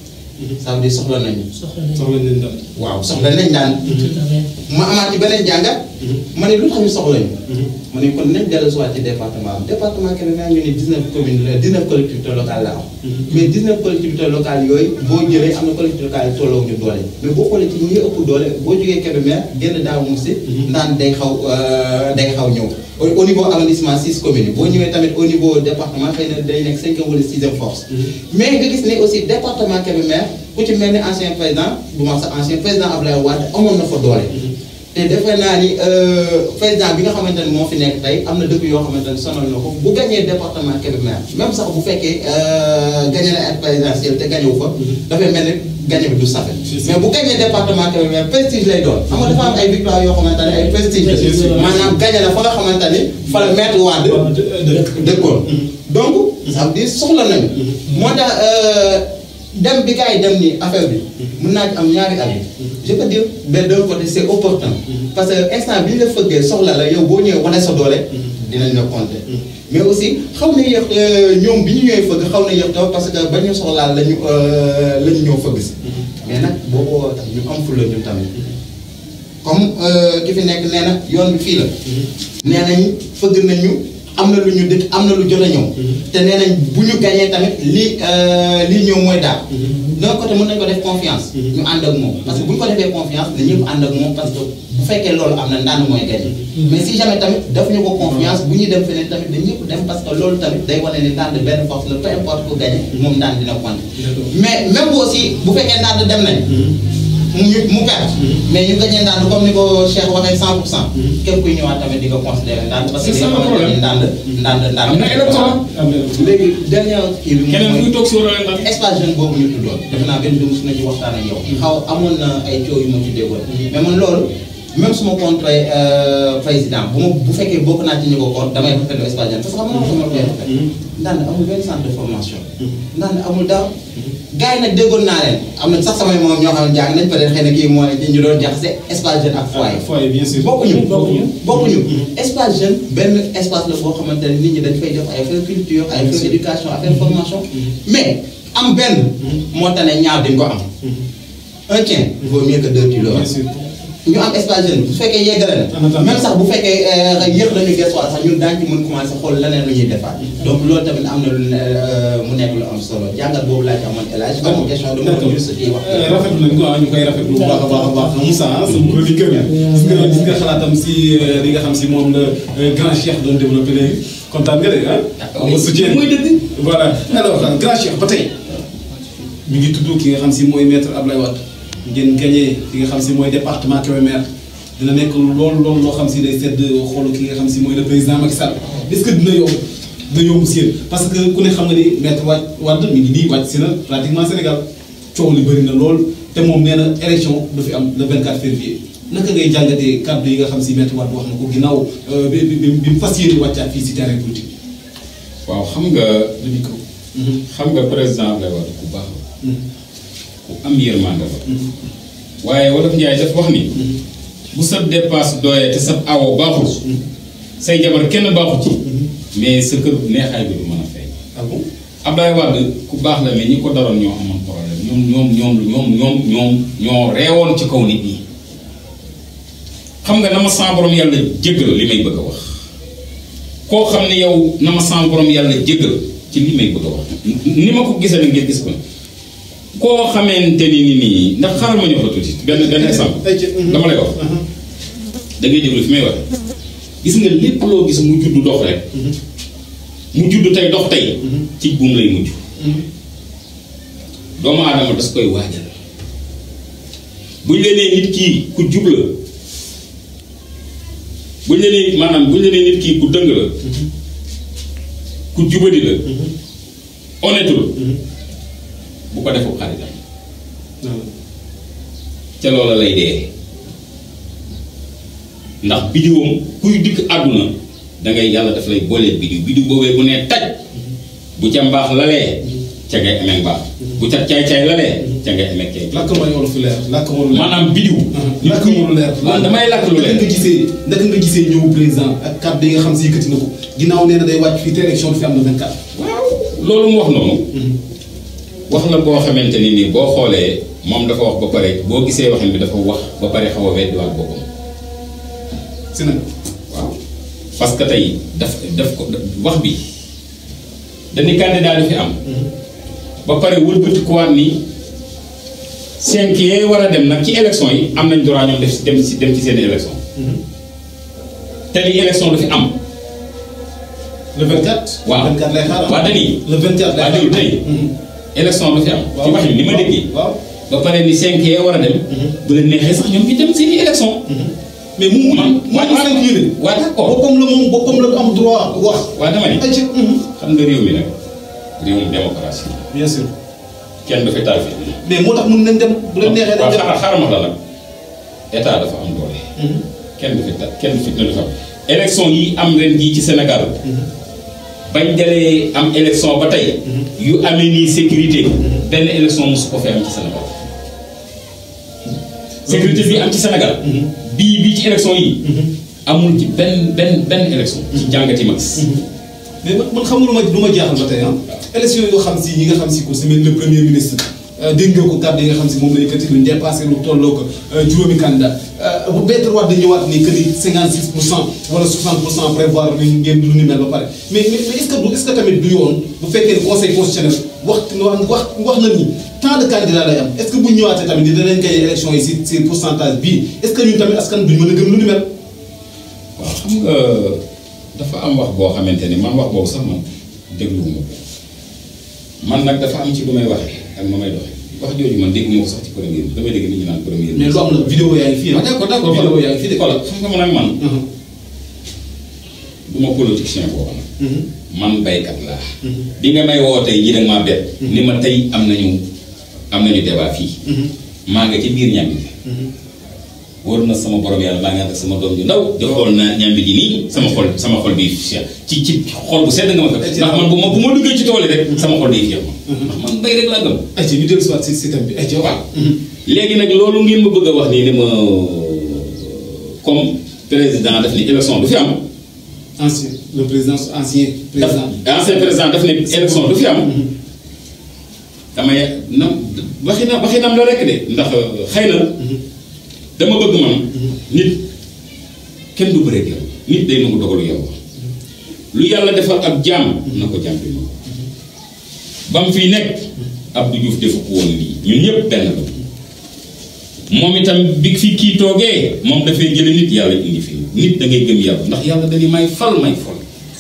ça veut dire soxla nañu soxla nañ soxla nañ dal waaw soxla nañ daan tout à fait ma amaat ci beneen jàngat ma ne lu tax ñu soxla ñu ma ne kon nañ dellu si waat ci département bi département Kébémer ñu ne 19 communes la 19 collectivités locales la am mais 19 collectivités locales yooyu boo jëlee am na collectivités locales yi tolloo ñu doole mais boo xoolee ci ñi ëpp doole boo jógee Kébémer génn daaw musi ndaan day xaw euh, day xaw ñëw au au niveau arrondissement 6 communes yi boo ñëwee tamit au niveau département xëy na day nekk cinquième wala sixième force mais nga gis ne aussi département Kébémer ku ci mel ni ancien président du ma sax ancien président Abdoulaye Wade amoon na fa doole te defe naa ni euh, président bi nga xamante ne moo fi nekk tey am na dëkk yoo xamante ne sonal na ko bu gañee département Kébémer même sax bu fekkee euh, gagné na ak présidentielle te gagné wu fa dafay mel ni gagné bi du safe mais bu gagné département Kébémer prestige lay doon xam nga dafa am ay victoire yoo xamante ne ay prestige la maanaam gagné la fa nga xamante ni fa la maître Wade dëkkoon donc ça veut dire soxla nañu moo tax dem bi gars yi dem ni affaire bi mun naa ci am ñaari avis je peux dire mais d'un côté c'est opportun parce que instant bi ñu la fëggee soxla la yow boo ñëwee wane sa doole dinañ la compter mais aussi xaw na yéex ñoom bi ñu ñëwee fëgg xaw na yéex taw parce que ba ñu soxlaal lañu la ñu ñëw fëgg si mais nag boobu tax ñu am fulla ñun tamit comme ki fi nekk nee na yoon bi fii la nee nañ fëgg nañu am na lu ñu dëkk am na lu jot a ñëw te nee nañ bu ñu gañee tamit lii lii ñëw mooy daal d'un côté mën nañ ko def confiance ñu ànd ak moom parce que bu ñu ko defee confiance na ñëpp ànd ak moom parce que bu fekkee loolu am na ndànd mooy gañe mais si jamais tamit daf ñu ko confiance bu ñu dem feneen tamit dañ ñëpp dem parce que loolu tamit day wane ni ndànd benn force la peu importe ku gañe moom ndànd dina compter mais même bu aussi bu fekkee ndànd dem nañ mu mu perte mais ñu gañee ndànd comme ni ko Cheikh waxee 100 pour cent képp kuy ñëwaat tamit di nga considérer ndànd parce que C'est ça le li nga xamante ni ndànd ndànd ndànd am na électorat léegi dernier kii bi keneen moom kuy mooy toog si war a leen daal espace jeune boobu ñu tuddoon defe naa benn dugub su na ci waxtaan ak yow xaw amoon na ay coow yu ma ci déggoon mais man loolu même su ma contre président bu ma bu fekkee bokk naa ci ñu ko contre damay rafetlu espace jeune parce que xam nga sama koy rafet ndànd amul benn centre de formation ndànd amul daaw gars yi nag déggoon naa leen am na sax samay moom ñoo xam ne jàng nañ peut être xëy na kii moo ne ñu doon jaxase espace jeune ak foyer foyer bien sûr bokkuñu Bokkuñu. bokkuñu espace jeune benn espace la boo xamante ne nit ñi dañ fay def ay affaire culture ay affaire éducation affaire formation mais am benn moo tax ne ñaar dañ ko am un tien vaut mieux que deux tu l'auras bien sûr ñu am espace jeune bu fekkee yeggale na même sax bu fekkee yéex nañu gëstuwaat sax ñun daañu ci mën commencé xool leneen lu ñuy defaat donc loolu tamit am na lu ne mu nekk lu am solo jàngat boobu laa ci amoon élage comme question dama ko juste di wax rafetlu nañ ko ah ñu koy rafetlu bu baax a baax a baax Moussa ah sama chroniqueur gis nga gis nga xalaatam si li nga xam si moom la grand cheikh doon développé léegi kontaan nga de ah. am nga soutien mooy dëgg. voilà alors grand cheikh ba tey mi ngi tudd ki nga xam si mooy maître Ablaye Wade ngeen gagné ki nga xam si mooy département Kébémer dina nekk loolu loolu loo xam si day sedd xoolu ki nga xam si mooy le président Macky Sall est-ce que dina yomb dina yomb si yéen parce que ku ne xam nga ni maître Wade Wade mi ngi nii wàcc si na pratiquement Sénégal coow li bëri na lool te moom nee na élection du fi am le 24 février naka ngay jàngatee kàddu yi nga xam si maître Wade wax na ko ginnaaw bi bi bi bi mu fas yéene wàccaat fii si terrain politique waaw xam nga le micro. xam nga président Abdoulaye Wade ku baax la ku am yërmande la waaye wolof Njaay daf wax ni bu sa dépasse doyee te sa awo baaxul say jabar kenn baaxu ci mais sa kër neexaay bi du mën a feeñ ah bon Abdoulaye Wade ku baax la mais ñi ko daroon ñoo amoon problème ñoom ñoom ñoom ñoom ñoom ñoom ñoo reewoon ci kaw nit ñi xam nga na ma sama borom yàlla jéggal li may bëgg a wax koo xam ne yow na ma sama borom yàlla jéggal ci li may bëgg a wax ni ma ko gisee nag ngeen gis ko koo xamante ni ni nii ndax xaaral ma ñëw fa tuuti benn benn exemple ay ci dama lay wax da ngay déglu fi may wax gis nga lépp loo gis mu judd dox rek mu judd tey dox tey ci buum lay mujj doomu aadama das koy waajal buñ la nee nit kii ku jub la buñ la nee maanaam buñ la nee nit kii ku dëng la ku jubadi la honnêtul bu ko defu xaritam ca loola lay dee ndax bidiwam kuy dikk àdduna dangay yàlla daf lay boolee bidiw bidiw boobee bu nee taj bu ca mbaax lalee ca ngay amee mbaax bu ca caay-caay lalee ca ngay amee caay làkk ma yoon fu leer làkk ma lu leer maanaam bidiw làkk ma lu leer waaw damay làkk lu naka leer nga gisee naka nga gisee ñëwu président ak kàddu yi nga xam si yëkkati na ko ginnaaw nee na day wàcc fii te élection du fi am na 24 waaw loolu mu wax noonu wax la boo xamante ni nii boo xoolee moom dafa wax ba pare boo gisee waxin bi dafa wax ba pare xaw a weddiwaat boppam si nag waaw parce que tey daf daf ko wax bi dañu candidat du fi am ba pare wëlbatikuwaat ni cinq yee war a dem nag ci élection yi am nañ droit ñoom def si dem si dem ci seen élection te ni élection du fi am le 24. waaw 24 lay xaaral waa dañuy le 24 lay waa déglu tey élection du fi am ci wax ni li ma déggee waaw ba pare ni cinq yee war a dem bu leen neexee sax ñoom ñu dem seen i élection mais mu mu man mu waa mu cinq yéene. waa d'accord boppam la moom boppam la am droit wax. waa dama ni ay ci xam nga réew mi nag réewum démocratie la bien sûr. kenn du fi taal fi mais moo tax mun nañ dem bu leen neexee dañ waaw dem. xaaral xaaral ma la nag état dafa am doole kenn du fi ta kenn du fi ne du fi am élection yi am ren jii ci Sénégal bañ dalee am élection ba tey yu amee nii sécurité benn élection mosu ko fi am ci Sénégal sécurité bi am ci Sénégal bii bii ci élection yi amul ci benn benn benn élection ci jàngati max mais man man xamul ma lu ma jaaxal ba tey ah élection yoo xam si yi nga xam si ko semaine le premier ministre dégg nga ko kàddu yi nga xam si moom la yëkkati lu dépassé lu tolloo ko juróomi candidat bu Maître Wade ñëwaat ni que ni 56 pour cent wala 60 pour cent prévoir lu ngeen lu ni mel ba pare mais mais est ce que du est ce que tamit du yoon bu fekkee ne conseil constitutionnel wax wax wax na ni tant de candidats lay am est ce que bu ñu ñëwaatee tamit dinañ gagné élection yi si si pourcentage bii est ce que ñun tamit askan duñ mën a gëm lu ni mel. waaw xam nga dafa am wax boo xamante ni man wax boobu sax man dégluwuma ko man nag dafa am ci lu may waxee ak ma may doxee wax jooju man dégguma ko sax ci premier bi damay dégg nit ñi naan premier mais lu am la vidéo yaa ngi fii ah d'accord d'accord vidéo yaa ngi fii de. xoolal xam nga man ak man du ma politicien boobu nag man baykat laa bi nga may woo tey jii da nga maa bett ni ma tey am nañu am nañu débat fii maa nga ci biir ñambi ji wóor na sama borom yàlla maa ngi ànd ak sama doom ju ndaw di xool na ñambi ji nii sama xol sama xol bi fiix ci ci xol bu sedd nga ma fekk ndax man bu ma bu ma duggee ci tool yi rek sama xol day fiix ma ndax man bay rek laa gëm ay ci ñu dellu si waat si système bi ay ci waaw. léegi nag loolu ngeen ma bëgg a wax nii ne ma comme président daf ni élection du fi am ancien le président ancien président. ancien président daf ne élection du fi am damay na waxi na waxi nam la rek de ndax xëy na dama bëgg man nit kenn du bëreeg yow nit day nangu dogalu yow lu yàlla defal ab jaam na ko jaam bi moom ba mu fiy nekk Abdou Diouf defu ko woon lii ñun ñëpp benn la moom itam bi fi kii toogee moom dafay jële nit yàlla indi fi nit da ngay gëm yàlla ndax yàlla dañuy may fal may fal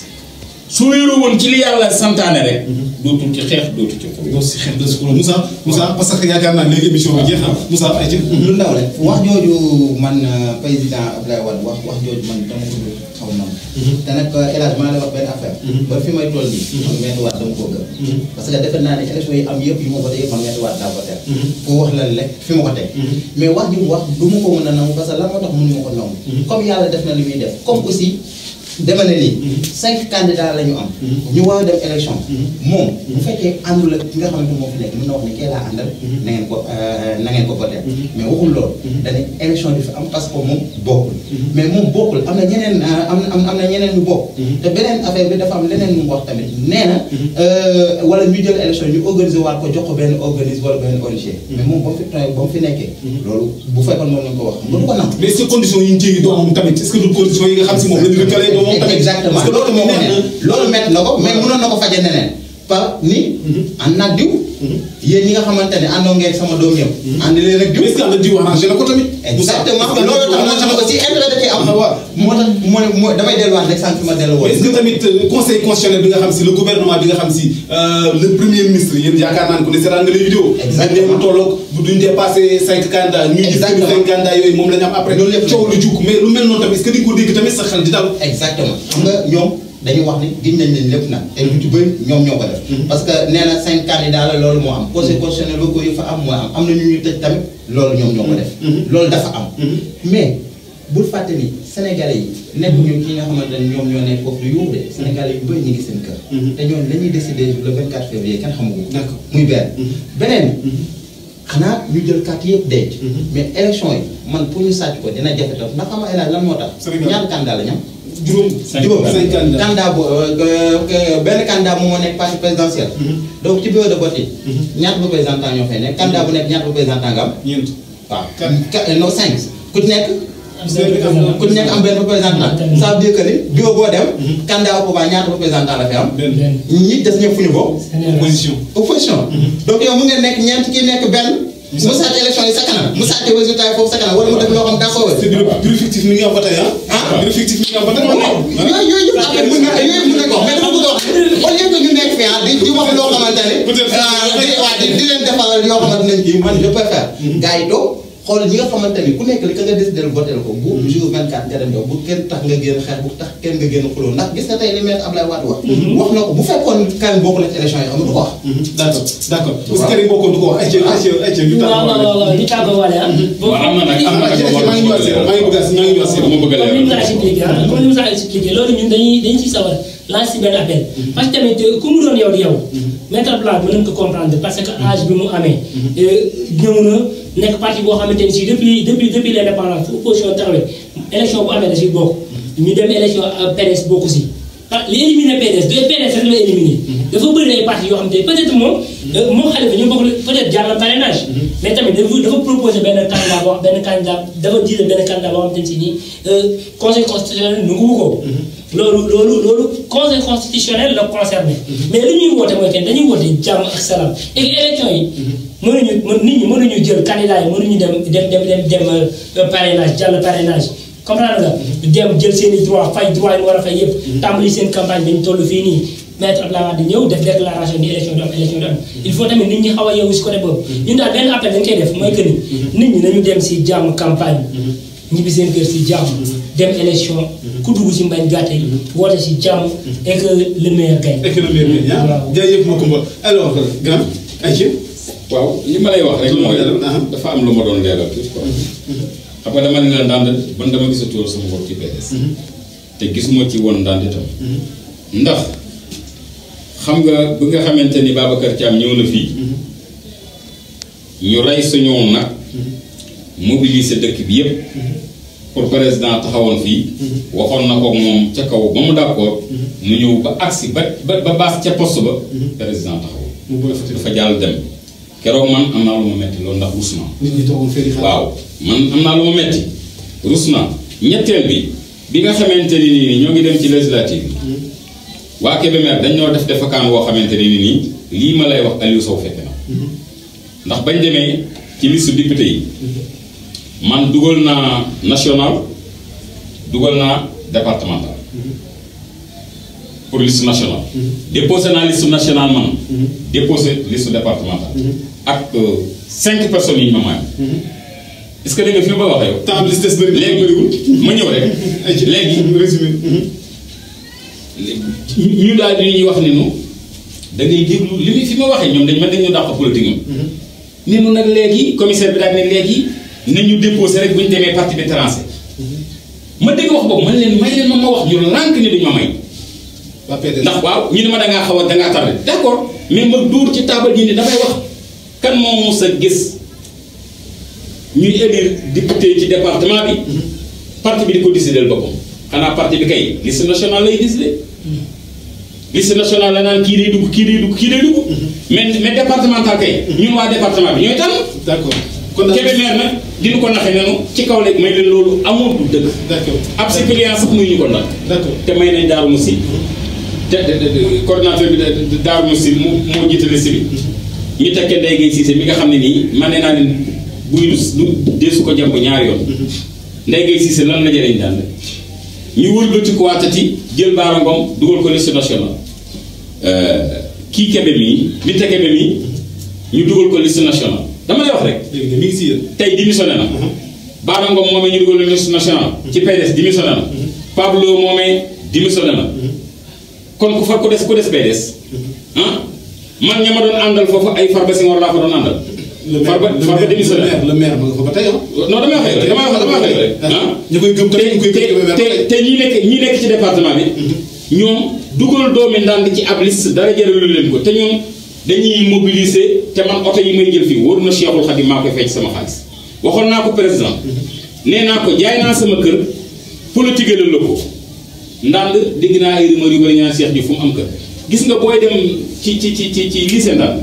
su wéeroo woon ci li yàlla santaane rek dootul ci xeex dootul ci xul donc si xel de secours Moussa Moussa parce que yaakaar naa léegi émission bi jeex na Moussa ay ci. lu ndaw rek wax jooju man euh, président Abdoulaye Wade wax wax jooju man dama ko dul xaw na te nag El Hadj maa lay wax benn affaire ba fi may toll nii man Maître Wade dama koo gëm parce que defe naa ne élection yi am yëpp yu ma ko teg man Maître Wade daa ko teg pour wax la rek fi ma ko teg mais wax ji mu wax du ma ko mën a nangu parce que lan moo tax mënu ma ko nangu comme yàlla def na li muy def comme aussi dama ne nii cinq candidats la ñu am ñu war a dem élection moom bu fekkee àndul ak ki nga xamante moo fi nekk mën na wax ne kee laa àndal na ngeen ko na ngeen ko voté mais waxul loolu dane élection bi fi am parce que moom bokkul mais moom bokkul am na ñeneen am na am na ñeneen ñu bokk te beneen affaire bi dafa am leneen mu wax tamit nee na wala ñu jël élection ñu organiser waat ko jox ko benn organisme wala benn ONG mais moom ba mu fi ba mu fi nekkee loolu bu fekkoon moom lañ ko wax nga du ko nangu mais est-ce que conditions yi ñu jéggi doomam tamit est-ce que du conditions yi nga xam si moom la ñu rëkkalee doomam tamit. exactement parce que loolu moo ko nekk ne loolu métti na ko mais mënoon na ko faje neneen par ni ànd naag diw yéen ñi nga xamante ne àndoo ngeen sama doom yëpp ànd leen ak diw mais est-ce que ànd diw arrangé na ko tamit. exactement loolu tax man sama aussi intérêt da ciy am Ah, waaw. moo tax mooy mooy damay delluwaat rek sànq fi ma dellu woon est-ce que tamit euh, conseil constitutionnel bi nga xam si le gouvernement bi nga xam si euh, le premier ministre yéen yaakaar naa ne ko ne seetaan nga les vidéos. Exactement. mais mu tolloog bu duñ dépassé cinq candidats. ñu gis que Exactement. cinq candidats yooyu moom la ñu am après. Loolu lépp coow lu jug mais lu mel noonu tamit est-ce que di nga ko dégg tamit sa xel di dal. exactement xam nga ñoom dañuy wax ni giñ nañ leen lépp nag te lu ci bëri ñoom ñoo ko def parce que nee na cinq candidats la loolu moo am conseil constitutionnel locaux yi fa am moo am am na ñu ñu tëj tamit loolu ñoom ñoo ko def loolu dafa am mais bul fàtte ni sénégalais yi nekk ñu ki nga xamante ne ñoom ñoo nekk foofu du yuux de sénégalais yu bëri ñu ngi seen kër te ñoom la ñuy décider le 24 février kenn xamu ko D'accord. muy benn beneen xanaa ñu jël carte yëpp denc mais élection yi man pour ñu sàcc ko dina jafe tam ndax xam nga El Hadj lan moo tax Sénégal. ñaata candidat la ñam juróom. Cinq juróom cinq candidats. candidat bu benn candidat moom moo nekk parti présidentiel donc ci bureau de vote yi ñaata représentant ñoo fay nekk candidat bu nekk ñaata représentant nga am ñeent. waaw Quatre. Quatre- non cinq ku ci nekk am benn représentant. ku ci nekk am benn représentant ça veut dire que ni bureau boo dem candidat au pouvoir ñaata représentant la fi am benn benn. ñi des ñëpp fu ñu bokk Sénégal. opposition. opposition donc yow mu ngeen nekk ñeent kii nekk benn mu sàcc élection yi sa kanam mu sàcc résultat yi foofu sa kanam wala mu def loo xam d'accord c'est bureau bureau fictif mi ngi am ba tey ah. Ah. bureau fictif mi ngi am ba tey. yooyu yooyu yëpp après mën na yooyu mën na ko mais dama bëgg a wax au lieu que ñu nekk fi ah di di wax loo xamante ne Peut-être. ah di waa di di leen defal yoo xamante ne kii man je préfère gars yi toog xool ñi nga xamante ni ku nekk li ka nga décidé voté ko bu jour 24 nga dem yow bu kenn tax nga génn xeex bu tax kenn nga génn xuloo ndax gis nga tey li maître Abdoulaye Wade wax wax na ko bu fekkoon Karim bokk na ci élection yi amatu ko wax d'accord d'accord parce que Karim bokkoon du ko wax ay ca ay ca ay ca ñu waaw waaw waaw waaw ñu tàggoo wale ah. waaw am na nag am na nag maa ngi ñëwaat si maa ngi bëgg a maa ngi ñëwaat si dama bëgg a comme ni mu leeral sa expliqué ah comme ni mu sa expliqué loolu ñun dañuy dañ ciy sawar lancer si benn appel parce que tamit ku mu doon yow di yow maître Abdoulaye mën nañ ko comprendre parce que âge bi mu amee ñëw na nekk parti boo xamante ni si depuis depuis depuis l'indépendance fu opposition taxawee élection bu amee da si bokk ñu dem élection PDS bokku si ah li éliminé PDS du PDS rek la éliminé dafa bëri ay parti yoo xamante ni peut-être moom moom Khalifa ñu bokk peut-être jaar na parrainage mais tamit dafa dafa proposé benn candidat boo benn candidat dafa jiite benn candidat boo xamante ni si nii conseil constitutionnel nanguwu ko loolu loolu loolu conseil constitutionnel la concerné mais li ñuy woote mooy kenn dañuy woote jàmm ak salaam et élection yi mënuñu mën nit ñi mënuñu jël candidat yi mënuñu dem dem dem dem dem parrainage jàll parrainage comprendre nga dem jël seen i droit fay droit yi war a fay yëpp tàmbali seen campagne dañu toll fii nii maître Abdoulaye Wade ñëw def déclaration ni élection du am élection du am il faut tamit nit ñi xaw a yeewu si côté boobu ñun daal benn appel dañ koy def mooy que ni nit ñi nañu dem si jàmm campagne ñibbi seen kër si jàmm dem élection ku dugg si mbañ gàtte woote si jàmm et que le meilleur gagne économie bi ah waaw. jërëjëf Macoumba alors grand ayca waaw li ma lay wax rek mooy dafa am lu ma doon leeral tuuti quoi xam nga dama ne la ndànd ban dama gisatoon sama bopp ci PDS te gisuma ci woon ndànd itam ndax xam nga bi nga xamante ni Babacar Thiam ñëw na fii ñu rey suñu nag mobiliser dëkk bi yépp pour président taxawoon fii waxoon na ko moom ca kaw ba mu d'accord mu ñëw ba agsi ba ba ba baas ca poste ba président taxaw mu bëgg a fëte dafa jàll dem keroog man am naa lu ma metti loolu ndax rus naa nit ñi toogoon fee di xaar waaw man am naa lu ma metti rus naa ñetteel bi bi nga xamante ni nii ñoo ngi dem ci législative yi waa Kébémer dañ ñoo def defakaan woo xamante ni nii lii ma lay wax Aliou Sow fekke na ndax bañ demee ci liste député yi man dugal naa national dugal naa départemental pour liste nationale déposé naa liste nationale man déposé liste départementale ak euh, cinq personnes yi ñu ma maay est-ce que da nga fi ma waxee yow temps bi li si des bëri na léegi bëriwul ma ñëw rek ayca léegi résumé ñu daal di ñuy wax ne nu da ngay déglu li muy fi ma waxee ñoom dañ man dañu dàq politique ñoom ne nu nag léegi commissaire bi daal ne léegi nañu déposé rek bu ñu demee parti bi tracé ma dégg wax boobu man leen may leen ma ma wax ñu lànk ni duñu ma may waa PDS ndax waaw ñu ne ma da ngaa xaw a da ngaa tardé d'accord mais ma dóor ci taabal ji ni damay wax kan moo mos a gis ñuy élire député ci département bi parti bi di ko décider boppam xanaa parti bi kay liste nationale lay décider liste nationale la naan kii day dugg kii day dugg kii day dugg mais mais départemental kay ñun waa département bi ñooy tànn d'accord kon daal Kébémer nag dina ko naxe nenu ci kaw léegi may leen loolu amul du dëgg d'accord ab suppléant sax muy ñu ko ndax d'accord te may nañ Daaru Musi te te te coordonnateur bi de Daaru Musi mu moo jiite liste bi ñu tekkee Ndeye Gueye Cissé mi nga xam ne nii man nee naa leen buy lu lu deesu ko jàmb ñaari yoon Ndeye Gueye Cissé lan la jëriñ daan ñu wëlbati ko waatati jël Baara Ngom dugal ko liste nationale kii Kébé mii Binta Kébé mii ñu dugal ko liste nationale dama lay wax rek léegi de mi ngi si yéen tey démissionné na Baara Ngom moomee ñu dugal liste nationale ci PDS démissionné na Pablo moomee démissionné na kon ku fa ku des ku des PDS ah man ña ma doon àndal foofu ay Farba Senghor laa fa doon àndal le maire Farba le Farba maire démissionné le maire le maire ma nga fa ba tey ah non damay wax rek damay wax damay wax rek ah ñu koy gëm tamit ñu koy gëm te te te ñi nekk ñi nekk ci département bi ñoom dugal doomi ndànd ci ab liste dara jëralu leen ko te ñoom dañuy mobiliser te man oto yi may jël fii wóor na Cheikhul Khadim maa koy fecc sama xaalis waxoon naa ko président nee naa ko jaay naa sama kër politique la ko ndànd dégg naa ay rumeur yu bari ñu naan Cheikh Diouf fu mu am kër gis nga booy dem ci ci ci ci ci lycée ndànd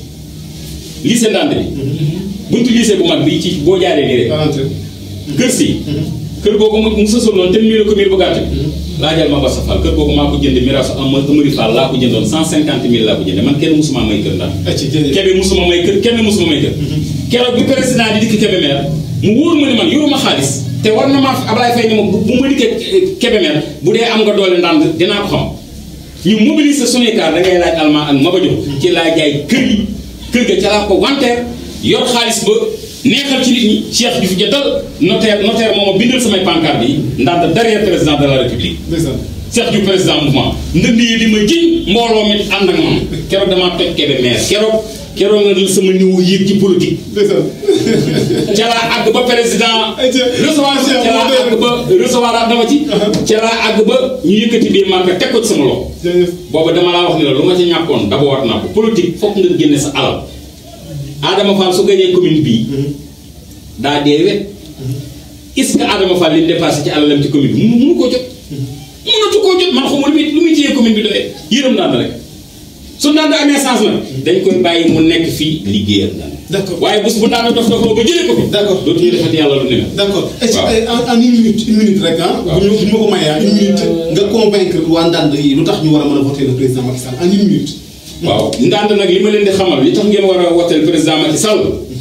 lycée ndànd bi buntu lycée bu mag bi ci boo jaaree nii rek quarante kër si kër googu mu mu sësoon noonu te miir ko miir bu gàtt bi laajal ma Bassa Fall kër googu maa ko jënd miraasu am Amari Fall laa ko jëndoon cent cinquante mille laa ko jënde man kenn musuma may kër ndax ayca jërëjëf Kébé musuma may kër kenn musuma may kër keroog bi président di dikk Kébémer mu wóor ma ni man yoruma xaalis te war na maa Ablaye Faye ni ma bu bu ma dikkee Kébémer bu dee am nga doole ndànd dinaa ko xam ñu mobiliser suñuy kaar da ngay laaj almaa ak Maba Diop ci laa jaay kër yi kër ga ca laa ko wanteer yor xaalis ba neexal ci nit ñi Cheikh Diouf Diattal notaire notaire moom a bindal samay pancarte yi ndax derrière président de la république ndeysaan Cheikh Diouf président mouvement ndënd yi di ma jiñ mbooloo mi ànd ak moom keroog damaa toj kebe maire keroog keroog nga sama niveau yéeg ci politique ndeysaan ca laa àgg ba président Ayca. recevoir ca laa àgg ba recevoir ak dama ci ca laa àgg ba ñu yëkkati bii marque teg ko ci sama loxo jërëjëf booba dama laa wax ni la lu ma ci ñàkkoon d'abord war naa ko politique fokk nga génne sa alal Adama Fall su gañee commune bii daa dee wet est-ce que Adama Fall li mu dépassé ci alalam ci commune bi mu mënu koo jot mënatu koo jot man xamul lu muy lu muy téye commune bi doyee yërëm naa rek su naan da amee sens nag dañ koy bàyyi mu nekk fii liggéeyal naan D'accord. waaye bés bu naan dof dof ba jëlee ko fi D'accord. dootuñu defati yàlla lu ne mel d'accord est-ce Waaw. que en en une minute une minute rek ah. bu ñu bu ñu ma ko mayee ah une minute nga convaincre waa Ndande yi lu tax ñu war a mën a voter le président Macky Sall en une minute. waaw ndànd nag li ma leen di xamal li tax ngeen war a woteel président Macky Sall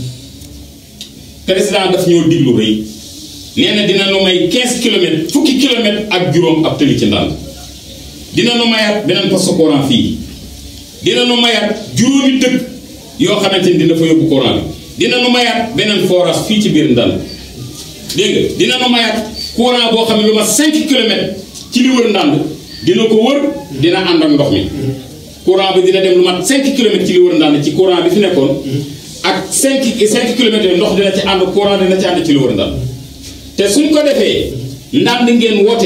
président daf ñoo diglu rëy nee na dina nu may 15 kilomètres fukki kilomètres ak juróom ab tëli ci ndànd dina nu mayaat beneen poste courant fii dina nu mayaat juróomi dëkk yoo xamante ni dina fa yóbbu courant bi dina nu mayaat beneen forage fii ci biir ndànd dégg nga dina nu mayaat courant boo xam ne lu ma 5 kilomètres ci li wër ndànd dina ko wër dina ànd ak ndox mi courant bi dina dem lu mat 5 kilomètres ci li wër ndànd ci courant bi fi nekkoon ak 5 5 kilomètres yooyu ndox dina ci ànd courant dina ci ànd ci li wër ndànd te suñ ko defee ndànd ngeen wote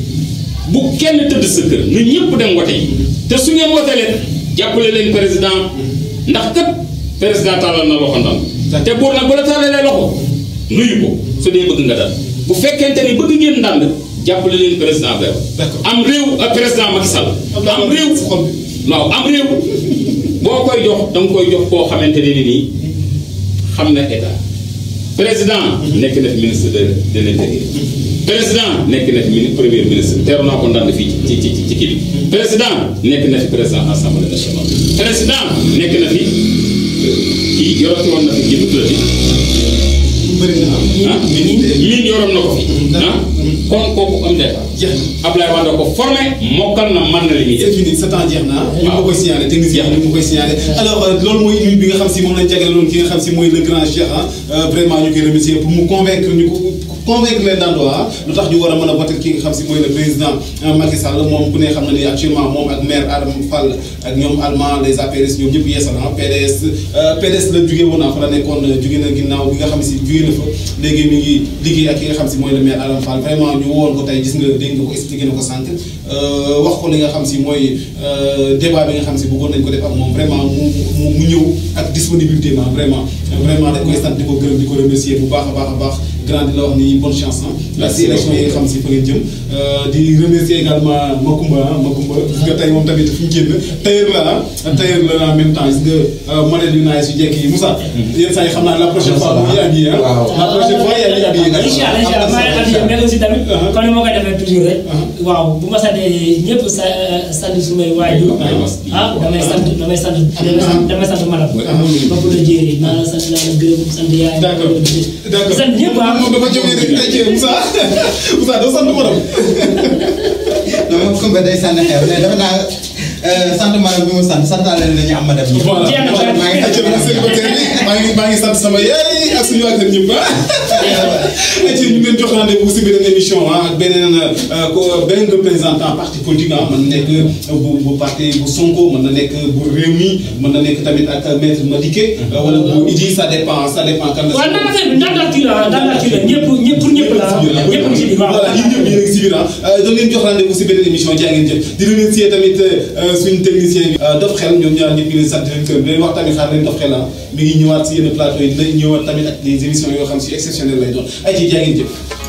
bu kenn tëdd sa kër na ñëpp dem wote yi te su ngeen wote leen jàppale leen président ndax kat président tàllal na loxo ndànd te buur nag bu la tàllalee loxo nuyu ko su dee bëgg nga dal bu fekkente ni bëgg ngeen ndànd jàppale leen président Bew D'accord. am réew ak président Macky Sall am réew xol bi. waaw am réew boo koy jox da nga koy jox koo xamante ne ni nii xam na état président nekk na fi ministre de de l'intérieur président nekk na fi mini premier ministre teeru naa ko ndànd fii ci ci ci ci kii bi président nekk na fi président assemblée nationale président nekk na fi kii yorati woon na fi kii bu tuddati bëri na am. ah miin yoroon na ko fi ah kon kooku am d'état jeex na. Ablaye Wade ko formé mokkal na mën na li muy c'est def fini sa temps jeex na ñu ma koy signalé technicien yi ñu ma koy signalé alors euh, loolu mooy une bi nga xam si moom lañ jagleeloon ki nga xam si mooy le grand Cheikh ah vraiment ñu koy remercier pour mu convaincre ñu ko convaincre les Ndandois lu tax ñu war a mën a voter ki nga xam si mooy le président euh, Macky Sall moom ku ne xam na ni actuellement moom ak maire Adama Fall ak ñoom allemand les APRS ñoom ñëpp yeesal ah PDS euh, PDS la jugee woon ah fa la nekkoon jugee na ginnaaw bi nga xam si jugee na fa léegi mi ngi liggéey ak ki nga xam si mooy le maire Adama Fall vraiment ñu woon ko tey gis nga dégg nga ko expliqué na ko sànq euh, wax ko li nga xam si mooy euh, débat bi nga xam si bëggoon nañ ko def ak moom vraiment mu mu mu ñëw ak disponibilité ma vraiment vraiment dañ koy sant di ko gërëm di ko remercier bu baax a baax a baax grand di la wax ni bonne chance ah Merci si élection yi nga xam si fa ngeen jëm Euh, di remercier également Makumba ah Makumba gis nga tey moom tamit fi ñu génn tailleur la ah tailleur la en même temps gis nga modèle yu naay su jekk yi Moussa yenn saa yi xam naa la prochaine fois bu ñu habillé ah Waaw. la prochaine fois yaa ngi habillé nag incha allah incha allah maa ngi habillé mais aussi tamit comme ni ma koy defee toujours rek waaw bu ma santee ñëpp sa sant sumay waajur ah damay sant damay sant damay sant damay sant madame ba ko la jéeri naa la sant naa la gërëm sant yaay D'accord. d'accord sant ñëpp ah moom dafa jógee rek tey jii Moussa Moussa doo sant madame non moom Koumba day sànni xeer mais dafa naa sant maanaam bi mu sant santaale nañu am ma dem ñi. voilà Jeex na, maa ngi ayca bi célibataire bi maa ngi maa ngi sant sama yaay ak suñu waa kër ñëpp ah. ayca ñu ngi leen jox rendez-vous si beneen émission ah ak beneen euh, ko beneen représentant parti politique ah mën na nekk bu bu parti bu Sonko mën na nekk bu Rewmi mën na nekk tamit ak maître Madické euh, wala bu Idi ça dépend ça dépend kan la. waaw nan affaire bi ndànk kii la ndànk kii la ñëpp ñëpp pour ñëpp la ñëpp ci biir waaw voilà yéen ñëpp yéen a ngi si biir ah dañ leen jox rendez-vous si beneen émission jaa ngeen jëf di remercier tamit euh, suñu technicien bi Dof Xel ñoom ñaar ñëpp ñu leen sant di leen gërëm di leen wax tamit xaar leen Dof Xel ah mi ngi ñëwaat si yenn plateau yi dina ñëwaat tamit ak des émissions yoo xam si exceptionnelles lay doon ay ci jaa ngeen jëf